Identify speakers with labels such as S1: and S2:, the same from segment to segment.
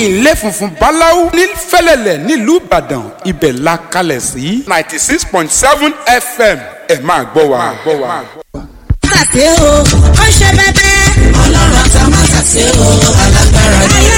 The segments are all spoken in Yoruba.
S1: ilé funfun báláú ní fẹ́lẹ́lẹ̀ nílùú ìbàdàn ibẹ̀ la kalẹ̀ sí ninety six point seven fm ẹ máa gbọ́ wa.
S2: Tàṣé o, ó ṣe bẹ́bẹ́. Ọlọ́run àtà máa tàṣé o, alágbára ni.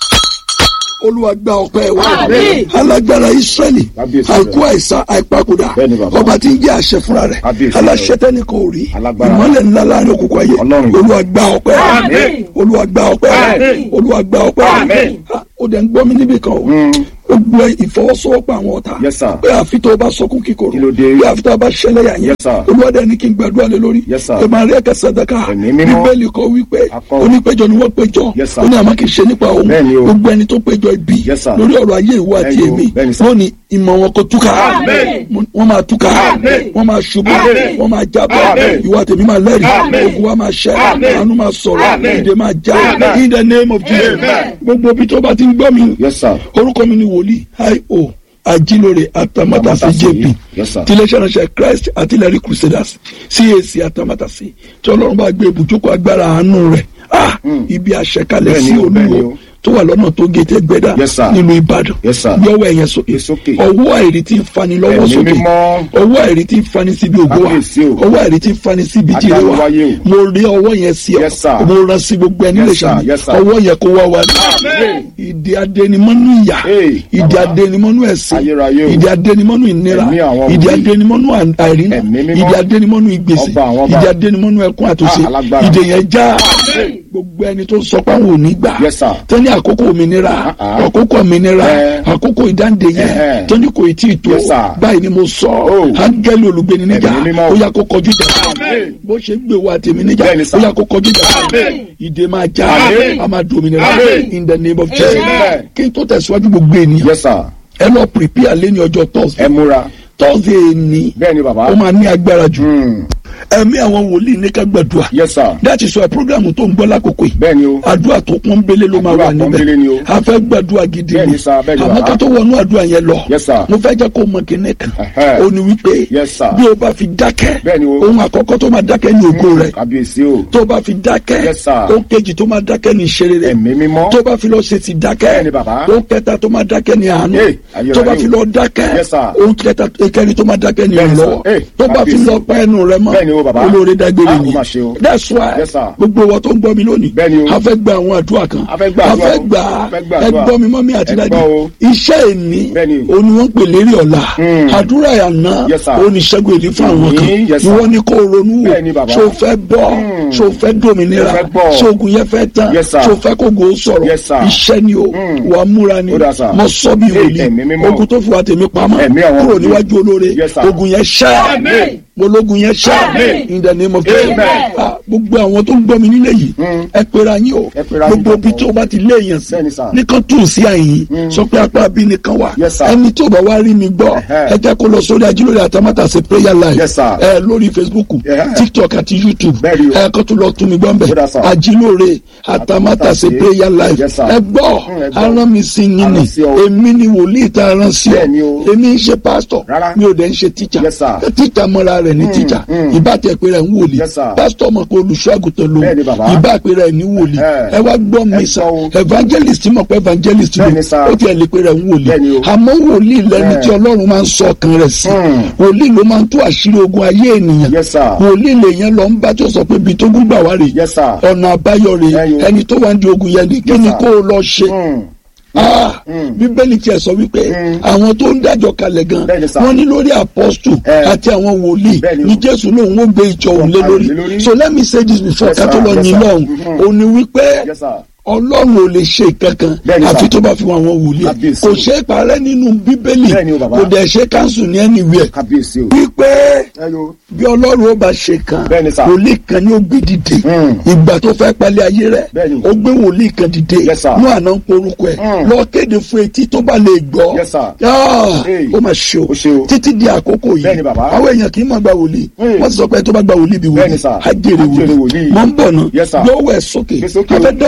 S3: olúwa gba ọpẹ́ wa
S4: Àmín.
S3: alágbára israẹli
S5: Kábíyèsí
S3: àìkú àìsàn àìpàkùdà
S5: Bẹ́ẹ̀ni bàbá.
S3: ọba tí ń jẹ́ àṣẹ fúnra rẹ̀
S5: Kábíyèsí
S3: aláṣẹ tẹ́ni kò rí
S5: Alágbára.
S3: ìmọ́lẹ̀ ńlá láàrin òkùnkùn ayé
S5: Ọlọ́run.
S3: olúwa gba ọpẹ́
S4: Àmín.
S3: olúwa gba ọpẹ́
S4: Àmín.
S3: olúwa gba ọpẹ́
S4: Àmín.
S3: Ah, ó dẹ̀ ń gbọ́ mi níbì kan o ó gbọ́ ìfọwọ́sowọ́pọ̀ àwọn ọ̀tá
S5: Yes, sir.
S3: pé àfi tó o bá sọkún kíkorò
S5: Kí ló dé?
S3: pé àfi tó o bá ṣẹlẹ̀ yà yẹn
S5: Yes, sir.
S3: olúwa dẹ̀ ní kí n gbàdúrà lé lórí
S5: Yes, sir.
S3: ẹ máa rí ẹ̀ka sàdákà
S5: Ẹ̀mí mímọ́.
S3: bíbélì kọ wípé
S5: Akọ.
S3: onípéjọ ni wọ́n péjọ
S5: Yes, sir.
S3: ó ní àmọ́ kì í ṣe nípa òun
S5: Bẹ́ẹ̀ni o.
S3: gbogbo ẹni tó péjọ ibi
S5: Yes, sir.
S3: lórí ọ̀rọ̀ ayé ìwọ àti
S5: Bẹ́ẹ̀ni o.
S3: èmi
S5: Bẹ́ẹ̀ni, sir.
S3: wọ́n ní ìmọ̀ wọn kò túká
S4: Àmín.
S3: wọ́n máa túká
S4: Àmín.
S3: wọ́n máa ṣubú
S4: Àmín.
S3: wọ́n máa jábọ́
S4: Àmín.
S3: ìwọ àti èmi máa lẹ́rìí
S4: Àmín.
S3: ogun wa máa ṣẹ́
S4: Àmín.
S3: àánú máa sọ̀rọ̀
S4: Àmín.
S3: ìdè máa já
S4: Àmín.
S3: in the name of Jesus
S4: Amen.
S3: gbogbo ibi tó bá ti ń gbọ́ mi
S5: Yes, sir.
S3: orúkọ mi ni wòlíì io ajínlóore atamátàsí
S5: Atamátàsí.
S3: jp
S5: Yes, sir.
S3: tiléeṣẹ́ ránṣẹ́ christ artillery crusaders cac atamátàsí tí ọlọ́run bá gbé ibùjókòó agbára àánú rẹ̀ ah ibi àṣẹkalẹ̀
S5: Bẹ́ẹ̀ni
S3: sí
S5: o, bẹ́ẹ̀ni
S3: olúwo
S5: o.
S3: tó wà lọ́nà tó gé tẹ́gbẹ́dá
S5: Yes, sir.
S3: nílùú ìbàdàn
S5: Yes, sir.
S3: yọwọ́ ẹ̀yẹn sókè
S5: Gbé sókè.
S3: ọwọ́ àìrí tí ń fani lọ́wọ́
S5: Ẹ̀mí
S3: sókè
S5: mímọ́.
S3: ọwọ́ àìrí tí ń fani síbi ògo wa
S5: Kábíyèsí o.
S3: ọwọ́ àìrí tí ń fani síbi tí ire wa
S5: Adániwáyé o.
S3: mo rí ọwọ́ yẹn sí ọ
S5: Yes, sir.
S3: mo rán sí gbogbo ẹni
S5: Yes,
S3: lè
S5: sir.
S3: ṣàmì
S5: Yes, sir.
S3: ọwọ́ yẹn kó wá wa ní
S4: Àmín.
S3: ìdí adẹnimọ́nú ìyà
S5: Hey,
S3: ìdí
S5: bàbá.
S3: adẹnimọ́nú ẹ̀sìn
S5: Ayérayé o.
S3: ìdí adẹnimọ́nú ìnira
S5: Ẹ̀mí àwọn
S3: ìdí
S5: wòlíì.
S3: adẹnimọ́nú àìrínà
S5: Ẹ̀mí mímọ́.
S3: ìdí adẹnimọ́nú ìgbèsè
S5: Ọba àwọn ọba.
S3: ìdí adẹnimọ́nú ẹkún àtúnṣe
S5: Ah, alágbára.
S3: ìdè yẹn já
S4: Àmín.
S3: gbogbo ẹni tó sọ pé àwọn ò ní gbà
S5: Yes, sir.
S3: tó ní àkókò òmìnira
S5: Ah, ah.
S3: àkókò òmìnira
S5: Eh.
S3: àkókò ìdáǹdè yẹn
S5: Eh, eh.
S3: tó ní kò tí ì tó
S5: Yes, sir.
S3: báyìí ni mo sọ
S5: Oh.
S3: áńgẹ́lì olùgbéni níjà
S5: Ẹ̀mí mímọ́.
S3: ó yá kó kọjú ìjà
S4: Àmín.
S3: bó ṣe ń gbé wa tèmi níjà
S5: Bẹ́ẹ̀ni, sir.
S3: ó yá kó kọjú ìjà
S4: Àmín.
S3: ìdè máa já
S5: Àmín.
S3: a máa dòmìnira
S4: Àmín.
S3: in the name of Jesus
S5: Amen.
S3: kí n tó tẹ̀síwájú gbogbo ènìyàn
S5: Yes, sir.
S3: ẹ lọ prepare lé ní ọjọ́ thursday
S5: Ẹ múra.
S3: thursday ni
S5: Bẹ́ẹ̀ni bàbá.
S3: ó máa ní agbára jù
S5: Hmm.
S3: ẹ̀mí àwọn wòlíì ní ká gbàdúrà
S5: Yes, sir.
S3: that is why program tó ń gbọ́ lákòókò yìí
S5: Bẹ́ẹ̀ni o.
S3: àdúrà tó pọ́n bélé ló máa
S5: Àdúrà
S3: wà
S5: pọ́nbélé ni o.
S3: níbẹ̀ a fẹ́ gbàdúrà gidi
S5: Bẹ́ẹ̀ni
S3: ni
S5: sir, bẹ́ẹ̀ni
S3: àmọ́
S5: bàbá.
S3: ká tó wọnú àdúrà yẹn lọ
S5: Yes, sir.
S3: mo fẹ́ jẹ́ kó mọ kíní kan
S5: Ẹ̀hẹ́.
S3: ó ní wípé
S5: Yes, sir.
S3: bí o bá fi dákẹ́
S5: Bẹ́ẹ̀ni o.
S3: ohun àkọ́kọ́ tó máa dákẹ́ ní ògo rẹ̀
S5: Kábíyèsí o.
S3: tó bá fi dákẹ́
S5: Yes, sir.
S3: ohun kejì tó máa dákẹ́ ní ìṣeré rẹ̀
S5: Ẹ̀mí mímọ́.
S3: tó bá fi lọ ṣe ti dákẹ́
S5: Bẹ́ẹ̀ni bàbá.
S3: ohun kẹta tó máa dákẹ́ ní àánú
S5: Hey, ayérayé
S3: tó bá
S5: o.
S3: fi lọ dákẹ́
S5: Yes, sir.
S3: ohun kẹta kẹrin tó máa dákẹ́ ní
S5: Bẹ́ẹ̀ni, sir.
S3: ìrànlọ́wọ́
S5: Hey,
S3: tó bá fi
S5: kábíyèsí.
S3: lọ pa ẹnu rẹ̀ mọ́
S5: Bẹ́ẹ̀ni o, bàbá.
S3: olóore dágbére
S5: Ah,
S3: ni
S5: ó mà ṣe o.
S3: that's why
S5: Yes, sir.
S3: gbogbo wa tó ń gbọ́ mi lónìí
S5: Bẹ́ẹ̀ni o.
S3: a fẹ́ gba àwọn àdúrà kan
S5: A fẹ́ gba
S3: a
S5: àdúrà
S3: fẹ́
S5: o.
S3: gba
S5: A fẹ́ gba àdúrà.
S3: ẹgbọ́n mi mọ́ mi àti
S5: Ẹ
S3: dájú
S5: gbọ́ o.
S3: iṣẹ́ ìní
S5: Bẹ́ẹ̀ni.
S3: òun ni wọ́n ń pè lérí ọ̀la
S5: Hmm.
S3: àdúrà àná
S5: Yes, sir.
S3: òun ni ṣẹ́gun èlé fún àwọn kan
S5: Hmm, yes, sir.
S3: ìwọ ni kò ronú wò
S5: Bẹ́ẹ̀ni, bàbá.
S3: ṣó fẹ́ bọ́
S5: Hmm.
S3: ṣó fẹ́ dòmìnira
S5: Mo fẹ́ bọ́.
S3: ṣó ogun yẹn fẹ́ tán
S5: Yes, sir.
S3: ṣó fẹ́ kó gò ó sọ̀rọ̀
S5: Yes, sir.
S3: iṣẹ́ ni o
S5: Hmm.
S3: wà á múra ni
S5: Ó dà, sir.
S3: mo sọ bí
S5: Hey,
S3: wòlíì
S5: ẹ̀mí mímọ́.
S3: ogun tó fi wà tèmi pamọ́
S5: Ẹ̀mí àwọn
S3: kúrò
S5: wòlíì.
S3: níwájú olóore
S5: Yes, sir.
S3: ogun yẹn ṣẹ́
S4: Amen.
S3: ológun yẹn ṣẹ́
S4: Amen.
S3: in the name of Jesus
S5: Amen.
S3: Ah, gbogbo àwọn tó ń gbọ́ mi nílé yìí
S5: Mm.
S3: ẹ pera yín o
S5: Ẹ pera yín
S3: gbogbo ibi
S5: papọ̀.
S3: tó bá ti lé èèyàn sí
S5: Bẹ́ẹ̀ni, sir.
S3: nìkan tún sí àyìn sọ pé apá bí nìkan wà
S5: Yes, sir.
S3: ẹni tí ò bá wá rí mi gbọ́
S5: Ẹhẹ́.
S3: ẹ jẹ́ kó lọ sórí ajílórí àtàmátàsé prayer live
S5: Yes, sir.
S3: ẹ lórí facebook
S5: Ẹhẹ́.
S3: tiktok àti youtube
S5: Bẹ́ẹ̀ni o.
S3: ẹ kó tún lọ tún mi gbọ́ mbẹ́
S5: Ó dà, sir.
S3: ajílórí àtàmátàsé
S5: Àtàmátàsé.
S3: prayer live
S5: Yes, sir.
S3: ẹ gbọ́
S5: Mm, ẹ gbọ́.
S3: arán mi sí yín
S5: Arán
S3: ni
S5: sí ọ.
S3: èmi ni wòlíì tá a rán sí ọ
S5: Bẹ́ẹ̀ni o.
S3: èmi ń ṣe pásítọ̀
S5: Rárá.
S3: mi ò dẹ̀ ń ṣe tíjà
S5: Yes, sir.
S3: tíjà mọ́ra rẹ̀ ní tíjà
S5: mm.
S3: ìbá tẹ̀ pé rẹ̀ ń wòlíì
S5: Yes, sir.
S3: pásítọ̀ mọ̀ pé olùṣọ́ àgùntàn ló
S5: Bẹ́ẹ̀ni, bàbá.
S3: ìbá pé rẹ̀ ní wòlíì
S5: Ẹhẹ́.
S3: ẹ wá gbọ́ mi
S5: Ẹ
S3: sà
S5: gbọ́ o.
S3: evangelist mọ̀ pé evangelist ló
S5: Bẹ́ẹ̀ni, sir.
S3: ó tiẹ̀ lè pé rẹ̀ ń wòlíì
S5: Bẹ́ẹ̀ni o.
S3: àmọ́ wòlíì lẹni
S5: Ẹ.
S3: tí ọlọ́run máa ń sọ ọkàn rẹ̀ sí
S5: Mm.
S3: wòlíì ló máa ń tú àṣírí ogun ayé ènìyàn
S5: Yes, sir.
S3: wòlíì lèèyàn lọ ń bá tó sọ pé ibi tó gún gbà wá rè
S5: Yes, sir.
S3: ọ̀nà àbáyọ rè
S5: Ẹyọ.
S3: ẹni tó wà ń di ogun yẹn ni kí
S5: Yes,
S3: ni
S5: sir.
S3: kó o lọ ṣe
S5: Hmm.
S3: Ah,
S5: Mm.
S3: bíbélì tiẹ̀ sọ wípé
S5: Mm.
S3: àwọn tó ń dájọ́ kalẹ̀ gan
S5: Bẹ́ẹ̀ni, sir.
S3: wọ́n ní lórí apọ́stù
S5: Eh.
S3: àti àwọn wòlíì
S5: Bẹ́ẹ̀ni.
S3: ní jésù lóun ó gbé ìjọ òun lé
S5: Wọ́n
S3: lórí
S5: lé lórí.
S3: so let me say this before
S5: Yes,
S3: ká tó
S5: sir.
S3: lọ
S5: Yes,
S3: yín
S5: sir.
S3: lọ́hùn
S5: Mhm.
S3: ó ní wípé
S5: Yes, sir.
S3: ọlọ́run ò lè ṣe kankan
S5: Bẹ́ẹ̀ni, sir.
S3: àfi tó bá fi wọn àwọn wòlíì ẹ̀.
S5: Kábíyèsí.
S3: kò ṣe é parẹ́ nínú bíbélì
S5: Bẹ́ẹ̀ni o, bàbá.
S3: kò dẹ̀ ṣe káńsù ní anywhere
S5: Kábíyèsí o.
S3: wípé
S5: Ẹyọ.
S3: bí ọlọ́run ó bá ṣe kan
S5: Bẹ́ẹ̀ni, sir.
S3: wòlíì kan ni ó gbé dìde
S5: Mm.
S3: ìgbà tó fẹ́ palẹ̀ ayé rẹ̀
S5: Bẹ́ẹ̀ni.
S3: ó gbé wòlíì kan dìde
S5: Yes, sir.
S3: ní àná ń porúkọ ẹ̀
S5: Mm.
S3: lọ kéde fún etí tó bá lè gbọ́
S5: Yes, sir.
S3: Ah,
S5: Hey.
S3: ó mà ṣe o
S5: Ó ṣe o.
S3: títí di àkókò yìí
S5: Bẹ́ẹ̀ni, bàbá.
S3: àwọn èèyàn kì í máa gba wòlíì
S5: Mm.
S3: wọ́n ti sọ pé tó bá gba wòlíì bí wòlíì
S5: Bẹ́ẹ̀ni, sir.
S3: á jèrè
S5: Á jèrè
S3: wòlíì
S5: wòlíì.
S3: mọ̀ ń bọ̀ náà
S5: Yes, sir.
S3: lọ́wọ́ ẹ̀ sókè
S5: Gbé sókè
S3: a
S5: o.
S3: fẹ́ dá ògùn padà fẹ́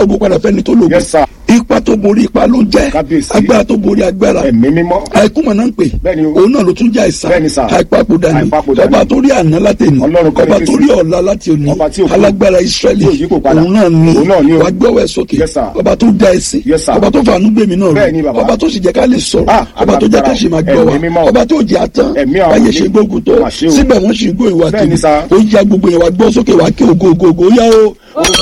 S3: fẹ́ni tó lògùn
S4: Yes, sir.
S3: ipa tó borí ipa ló ń jẹ́
S4: Kábíyèsí.
S3: agbára tó borí agbára
S4: ẹ̀mí mímọ́
S3: àìkúmọ̀ náà ń pè
S4: Bẹ́ẹ̀ni o.
S3: òun náà ló tún jẹ́ àìsàn
S4: Bẹ́ẹ̀ni, sir.
S3: àìpapòdà ni
S4: Àìpapòdà
S3: ọba
S4: ni.
S3: tó rí àná láti òní
S4: Ọlọ́run kọ́ ni
S3: ọba
S4: Kristi.
S3: tó rí ọ̀la láti òní
S4: Ọba tí ò kú.
S3: alágbára Ísírẹ́lì
S4: Tí ò yípo padà.
S3: òun náà ni
S4: Òun náà ni o.
S3: wàá gbọ́wọ́ ẹ̀ sókè
S4: Yes, sir.
S3: ọba tó dá ẹ sí
S4: Yes, sir.
S3: ọba tó fàánú gbèmí náà
S4: Bẹ́ẹ̀ni,
S3: rí
S4: bàbá.
S3: ọba tó sì jẹ́ ká lè sọ̀rọ̀
S4: Ah,
S3: ọba tó jẹ́ ká sì máa gbọ́ wa
S4: Ẹ̀mí mímọ́.
S3: ọba tó jẹ́ àtàn
S4: Ẹ̀mí àwọn
S3: báyé
S4: ní-
S3: ṣe gbógun tó
S4: Mà ṣe o.
S3: síbẹ̀ wọ́n sì ń gbó ìwà
S4: Bẹ́ẹ̀ni,
S3: tèmi
S4: sir.
S3: ó yá gbogbo yẹn wá gbọ́ sókè wá kí ògo ògo ògo yá o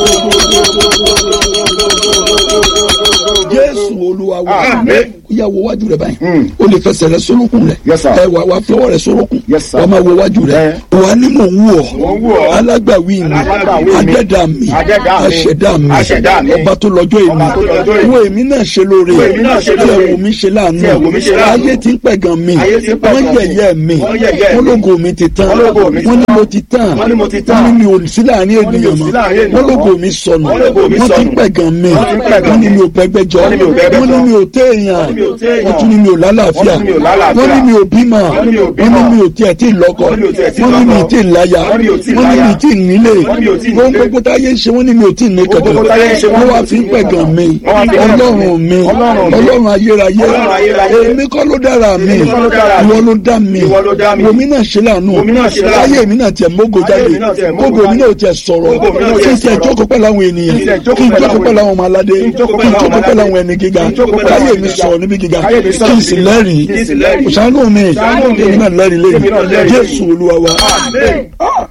S3: Jésù Olúwa wa
S4: Àmín.
S3: yà wo wájú rẹ báyìí
S4: Mm.
S3: o lè fẹsẹ̀ rẹ sórúkùn rẹ
S4: Yes, sir.
S3: ẹ wà wà fi ọwọ́ rẹ sórúkùn
S4: Yes, sir.
S3: wà máa wo wájú rẹ
S4: Eh.
S3: wà ní mò ń wù ọ́
S4: Mò ń wù ọ́.
S3: alágbàwí mi
S4: Alágbàwí mi.
S3: adẹ́dà mi
S4: Adẹ́dà mi.
S3: aṣẹ̀dá mi
S4: Aṣẹ̀dá mi.
S3: ọba tó lọ́jọ́
S4: Ọba tó lọ́jọ́
S3: èmi
S4: èmi.
S3: wo èmi náà ṣe lóore
S4: Wo èmi náà ṣe
S3: tí
S4: lóore.
S3: ẹ̀wù mi ṣe láàánú
S4: Tí ẹ̀wù mi ṣe láàánú.
S3: ayé ti ń pẹ̀gàn mi
S4: Ayé ti ń pẹ̀gàn
S3: wọ́n
S4: mi.
S3: yẹ̀yẹ́ mi
S4: Wọ́n yẹ̀yẹ́
S3: wọ́n
S4: mi.
S3: lógo mi ti tán
S4: Wọ́n lógo mi ti
S3: wọ́n ní
S4: tán.
S3: mo ti tán
S4: Wọ́n ní mo ti tán.
S3: wọ́n ní mi ò sí láàrin
S4: Wọ́n ní mi ò
S3: ènìyàn
S4: sí
S3: mọ́
S4: láàrin ènìyàn
S3: wọ́n lógo
S4: mọ́.
S3: mi sọnù
S4: Wọ́n lógo mi
S3: wọ́n ti
S4: sọnù.
S3: pẹ̀gàn mi
S4: Wọ́n ti ń pẹ̀gàn
S3: wọ́n ní
S4: mi.
S3: mi ò pẹ́gbẹ́jọ
S4: Wọ́n ní mi ò pẹ́gbẹ́jọ.
S3: wọ́n ní mi ò téèyàn
S4: Wọ́n ní mi ò téèyàn.
S3: wọ́n tún ní mi ò lálàáfíà
S4: Wọ́n ní mi ò lálàáfíà.
S3: wọ́n ní mi ò bímọ
S4: Wọ́n ní mi ò
S3: wọ́n
S4: bímọ.
S3: ní mi ò tiẹ̀ tí ì lọ́kọ
S4: Wọ́n ní mi ò tiẹ̀ tí ì
S3: wọ́n ní mi ò
S4: lọ́kọ.
S3: tí ì láya
S4: Wọ́n ní mi ò tí ì
S3: wọ́n ní mi
S4: láya.
S3: ò tí ì nílé
S4: Wọ́n ní mi ò tí ì
S3: wọ́n
S4: nílé.
S3: gbogbo táyé ń ṣe wọ́n ní mi ò tí ì ní kẹ̀kẹ́
S4: gbogbo táyé ń ṣe
S3: wọ́n
S4: wọ́n
S3: wá
S4: ní
S3: fi ń
S4: mi ò tí ì
S3: pẹ̀gàn mi
S4: Wọ́n wá fi ń pẹ̀gàn mi.
S3: ọlọ́run mi
S4: Ọlọ́run mi.
S3: ọlọ́run ayérayé
S4: Ọlọ́run ayérayé.
S3: èmi kọ́ ló dára mi
S4: Èmi kọ́ ló dára mi.
S3: ìwọ ló dá mi
S4: Ìwọ ló dá mi.
S3: wòmí náà ṣe láàánú
S4: Wòmí náà ṣe láàánú.
S3: ayé mi náà tiẹ̀ mógo jáde
S4: Ayé mi náà tiẹ̀ mógo
S3: mógo mi
S4: jáde.
S3: náà tiẹ̀ sọ̀rọ̀
S4: Mógo mi náà
S3: kí
S4: tiẹ̀
S3: n tiẹ̀
S4: sọ̀rọ̀.
S3: jókòó pẹ̀lú àwọn ènìyàn
S4: Kí n tiẹ̀
S3: kí
S4: jókòó
S3: n
S4: pẹ̀lú
S3: jókòó
S4: àwọn
S3: pẹ̀lú àwọn ọmọ aládé
S4: Kí
S3: kí
S4: n
S3: n
S4: jókòó
S3: jókòó
S4: pẹ̀lú àwọn
S3: pẹ̀lú àwọn
S4: aládé.
S3: ẹni gíga
S4: Kí n jókòó pẹ̀lú
S3: káyé
S4: àwọn
S3: mi
S4: ẹni
S3: sọ̀rọ̀ níbi gíga
S4: Káyé mi sọ̀rọ̀
S3: kí n
S4: níbi
S3: sì
S4: gíga.
S3: lẹ́rìí
S4: Kí n sì lẹ́rìí.
S3: ṣàánú mi
S4: Ṣàánú mi.
S3: èmi náà lẹ́rìí
S4: Èmi náà
S3: lẹ́yìn
S4: lẹ́rìí.
S3: Jésù Olúwa wa
S4: Àmín.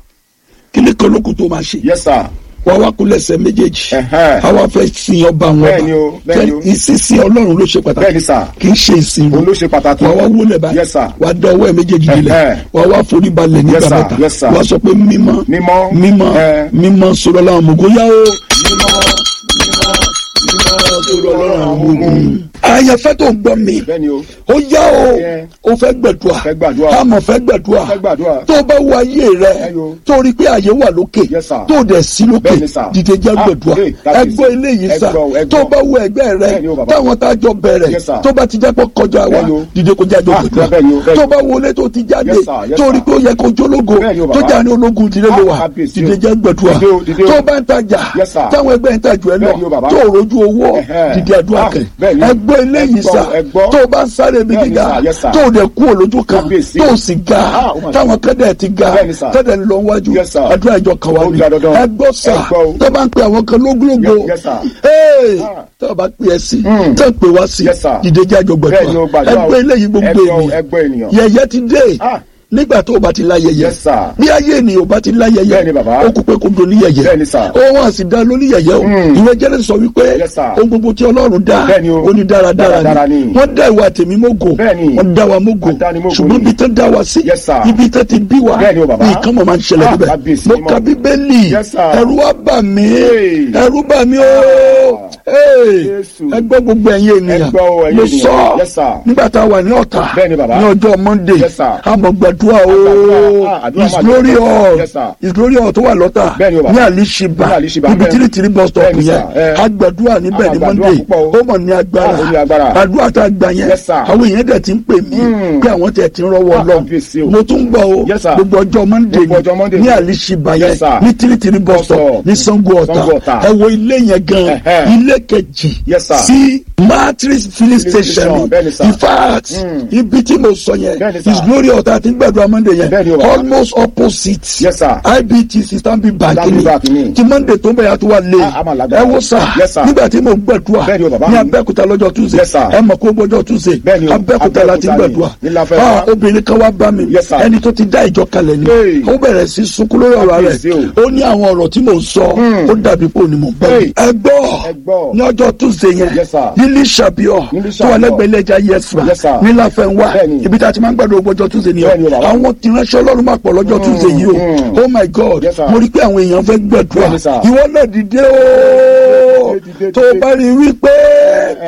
S3: kí ni kọlọ́kù tó máa ṣe
S4: Yes, sir.
S3: wà wá kú lẹ́sẹ̀ méjèèjì
S4: Ẹ̀hẹ́.
S3: àwa fẹ́ sin ọba àwọn
S4: Bẹ́ẹ̀ni o,
S3: ọba
S4: bẹ́ẹ̀ni o.
S3: ìsinsin Ọlọ́run ló ṣe pàtàkì
S4: Bẹ́ẹ̀ni, sir.
S3: kì í ṣe ìsìn
S4: Òun ló ṣe pàtàkì.
S3: wà wá wúlẹ̀ báyìí
S4: Yes, sir.
S3: wà á dá ọwọ́ ẹ̀ méjèèjì dilẹ̀
S4: Ẹ̀hẹ́.
S3: wà wá forí balẹ̀ nígbà
S4: Yes, sir.
S3: mẹ́ta
S4: Yes, sir.
S3: wà á sọ pé mímọ́
S4: Mímọ́.
S3: mímọ́
S4: Ẹ̀.
S3: mímọ́ sọ̀rọ̀ làwọn mọ̀gó yá o mímọ́ mímọ́ mímọ́ sọ̀rọ̀ làwọn mọ̀gó. àyànfẹ́ tó ń gbọ́ mi
S4: Bẹ́ẹ̀ni o.
S3: ó yá o
S4: Yeah.
S3: o fẹ́ gbẹ̀dùà
S4: Fẹ́ gbàdúrà.
S3: àmọ̀ fẹ́ gbẹ̀dùà
S4: Fẹ́ gbàdúrà.
S3: tó o bá wo ayé rẹ
S4: Ẹyọ.
S3: tó o rí pé àyè wà lókè
S4: Yes, sir.
S3: tó o dẹ̀ sí lókè
S4: Bẹ́ẹ̀ni, sir.
S3: dìde jẹ́
S4: Ah,
S3: gbẹ̀dùà
S4: hey, that is-
S3: ẹgbẹ́ eléyìí sà
S4: ẹgbọ́, ẹgbọ́.
S3: tó o bá wo ẹgbẹ́ rẹ
S4: Bẹ́ẹ̀ni o, bàbá.
S3: táwọn tá a jọ bẹ̀rẹ̀
S4: Yes, sir.
S3: tó bá ti jẹ́ pé kọjá wa
S4: Bẹ́ẹ̀ni o.
S3: dìde kó jáde
S4: Ah,
S3: gbẹ̀dùà
S4: bẹ́ẹ̀ni o, bẹ́ẹ̀ni.
S3: tó o bá wo ilé tó ti jáde
S4: Yes, sir, yes,
S3: tó o rí
S4: sir.
S3: pé ó yẹ kó jólógo
S4: Bẹ́ẹ̀ni o,
S3: tó
S4: bàbá.
S3: jà ní ológun ìdílé ló wà
S4: Ah, kábíyèsí
S3: dìde
S4: o.
S3: jẹ́ gbẹ̀dùà
S4: Dìde o, dìde o.
S3: tó o bá ń tajà
S4: Yes, sir.
S3: táwọn ẹgbẹ́ ń tajà ẹ
S4: Bẹ́ẹ̀ni o,
S3: lọ
S4: bàbá.
S3: tó o rojú owó
S4: Ẹ̀hẹ́.
S3: dìde àdúrà
S4: Ah,
S3: kẹ
S4: bẹ́ẹ̀ni.
S3: ẹgbẹ́ eléyìí
S4: Ẹgbọ́,
S3: sà
S4: ẹgbọ́.
S3: tó o bá ń sáré mi
S4: Bẹ́ẹ̀ni,
S3: gíga
S4: sir, yes, sir.
S3: tó o dẹ̀ kú olójú kan
S4: Kábíyèsí.
S3: tó o sì ga
S4: Ah, oh my
S3: táwọn kẹ́dẹ̀ ti ga
S4: Bẹ́ẹ̀ni, sir.
S3: kẹ́dẹ̀ ń lọ wájú
S4: Yes, sir.
S3: àdúrà ìjọ kan wá
S4: Ó
S3: ní
S4: di dandan.
S3: ẹgbọ́ sà
S4: Ẹgbọ́ o.
S3: tó bá ń pe àwọn kan lógúlógó
S4: Yes, yes, sir.
S3: Hey,
S4: Ah.
S3: tó o bá pe ẹ sí
S4: Mm.
S3: tó o pe wá sí
S4: Yes, sir.
S3: dìde jẹ́ àjọ
S4: Bẹ́ẹ̀ni o,
S3: gbẹ̀dúrà
S4: gbàdúrà o.
S3: ẹgbẹ́ eléyìí gbogbo
S4: Ẹgbọ́ o,
S3: ènìyàn
S4: ẹgbọ́ ènìyàn.
S3: yẹ̀yẹ́ ti dé
S4: Ah.
S3: nígbà tó o bá ti láyẹyẹ
S4: Yes, sir.
S3: bí ayé ènìyàn ò bá ti láyẹyẹ
S4: Bẹ́ẹ̀ni, bàbá.
S3: ó kú pé kó do níyẹyẹ
S4: Bẹ́ẹ̀ni, sir.
S3: ó wọn sì dá lóní yẹyẹ o
S4: Mm.
S3: ìwé jẹ́rìí sọ wípé
S4: Yes, sir.
S3: ohun gbogbo tí ọlọ́run dá
S4: Bẹ́ẹ̀ni o.
S3: ó ní dáradára
S4: Dáradára
S3: ni
S4: ni.
S3: wọ́n dá ìwà tèmi mógò
S4: Bẹ́ẹ̀ni.
S3: wọ́n dá wa mógò
S4: Adánimógò
S3: ṣùgbọ́n
S4: ni.
S3: ibi tán dá wa sí
S4: Yes, sir.
S3: ibi tán ti bí wa
S4: Bẹ́ẹ̀ni o, bàbá.
S3: nǹkan mọ̀ máa ń ṣẹlẹ̀
S4: Ah,
S3: níbẹ̀
S4: kábíyèsí
S3: mo
S4: mímọ́.
S3: ka bíbélì
S4: Yes, sir.
S3: ẹ̀rù wa bà mí
S4: Hey.
S3: ẹ̀rù bà mí o
S4: Jésù.
S3: ẹgbẹ́ gbogbo ẹ̀yin ènìyàn
S4: Ẹ gbọ́ o, ẹ̀yin
S3: mo
S4: ènìyàn.
S3: sọ
S4: Yes, sir.
S3: nígbà tá a wà ní ọ̀tà
S4: Bẹ́ẹ̀ni, bàbá.
S3: ní ọjọ́ monday
S4: Yes, sir.
S3: àmọ́ gbàdúrà o
S4: Àgbàdúrà, ah, àdúrà
S3: his
S4: máa
S3: glory
S4: jẹ́.
S3: hall
S4: Yes, sir.
S3: his glory hall tó wà lọ́tà
S4: Bẹ́ẹ̀ni o, bàbá.
S3: ní àlìṣibà
S4: Ní Àlìṣibà,
S3: níbi
S4: bẹ́ẹ̀.
S3: tìrìtìrì bus stop
S4: Bẹ́ẹ̀ni,
S3: yẹn
S4: sir. Eh.
S3: agbàdúrà níbẹ̀
S4: Ah,
S3: ní
S4: àgbàdúrà
S3: monday
S4: púpọ̀ o.
S3: ó mọ̀ ní agbára
S4: Ah, ó ní agbára.
S3: àdúrà tá a gbà yẹn
S4: Yes, sir.
S3: àwọn èèyàn dẹ̀ ti ń pè mí
S4: Mm.
S3: pé àwọn tẹ̀ ti ń rọwọ́
S4: Ah,
S3: lọ
S4: kábíyèsí o.
S3: mo tún gbọ́ o
S4: Yes, sir.
S3: gbogbo ọjọ́ monday
S4: Gbogbo ọjọ́ Monday
S3: ní
S4: ni.
S3: àlìṣibà yẹn
S4: Yes, sir.
S3: ní tìrìtìrì bus stop
S4: stop.
S3: ní sango ọ̀tà
S4: Sango Ọ̀tà.
S3: ẹ wo ilé yẹn gan
S4: Ẹ̀hẹ́.
S3: ilé kejì
S4: Yes, sir.
S3: sí matrix filling station
S4: station, bẹ́ẹ̀ni, sir.
S3: in fact
S4: Mm.
S3: ibi tí mo sọ yẹn
S4: Bẹ́ẹ̀ni, sir.
S3: his glory ọ̀tá ti ń gbàdúrà monday yẹn
S4: Bẹ́ẹ̀ni o, bàbá.
S3: almost opposite
S4: Yes, sir.
S3: ibtc stanbic bank
S4: Stanbic Bank ni.
S3: ni ti monday tó ń bẹ̀rẹ̀ àti wà lé
S4: Ah, a máa lágbára.
S3: ẹ wo sà
S4: Yes, sir.
S3: nígbà tí mo gbàdúrà
S4: Bẹ́ẹ̀ni o, bàbá.
S3: ní abẹ́òkúta lọ́jọ́ tuesday
S4: Yes, sir.
S3: ẹ mọ̀ kó gbọ́jọ́ tuesday
S4: Bẹ́ẹ̀ni o,
S3: abẹ́òkúta la ti
S4: Abẹ́òkúta ni.
S3: gbàdúrà
S4: Ní Láfẹ́.
S3: Ah, obìnrin kan wá bá mi
S4: Yes, sir.
S3: ẹni tó ti dá ìjọ kalẹ̀ ni
S4: Hey.
S3: ó bẹ̀rẹ̀ sí sunkún lórí ọ̀rọ̀
S4: Kábíyèsí
S3: rẹ̀
S4: o.
S3: ó ní àwọn ọ̀rọ̀ tí mò ń sọ ó dàbí pé òní mò ń bọ̀
S4: Hey.
S3: ẹ gbọ́
S4: Ẹ gbọ́.
S3: ní ọjọ́ tuesday yẹn
S4: Yes, sir.
S3: nílí ṣàbíọ̀
S4: Nílí
S3: tó wà
S4: Ṣàbíọ̀.
S3: lẹ́gbẹ̀ẹ́ ilé ẹja yẹsùn
S4: Yes, sir.
S3: ní láfẹnwá
S4: Bẹ́ẹ̀ni.
S3: ibi tá a ti máa ń gbàdúrà gbọ́jọ́ tuesday ni
S4: Bẹ́ẹ̀ni o, bàbá.
S3: àwọn tí ránṣẹ́ ọlọ́run máa pọ̀ lọ́jọ́ tuesday yìí o
S4: mm.
S3: oh my god
S4: Yes, sir.
S3: mo rí i pé àwọn èèyàn fẹ́ gbàdúrà
S4: Bẹ́ẹ̀ni, sir.
S3: ìwọ náà dìde o
S4: Dìde, dìde,
S3: tó o
S4: dìde.
S3: bá rí i wípé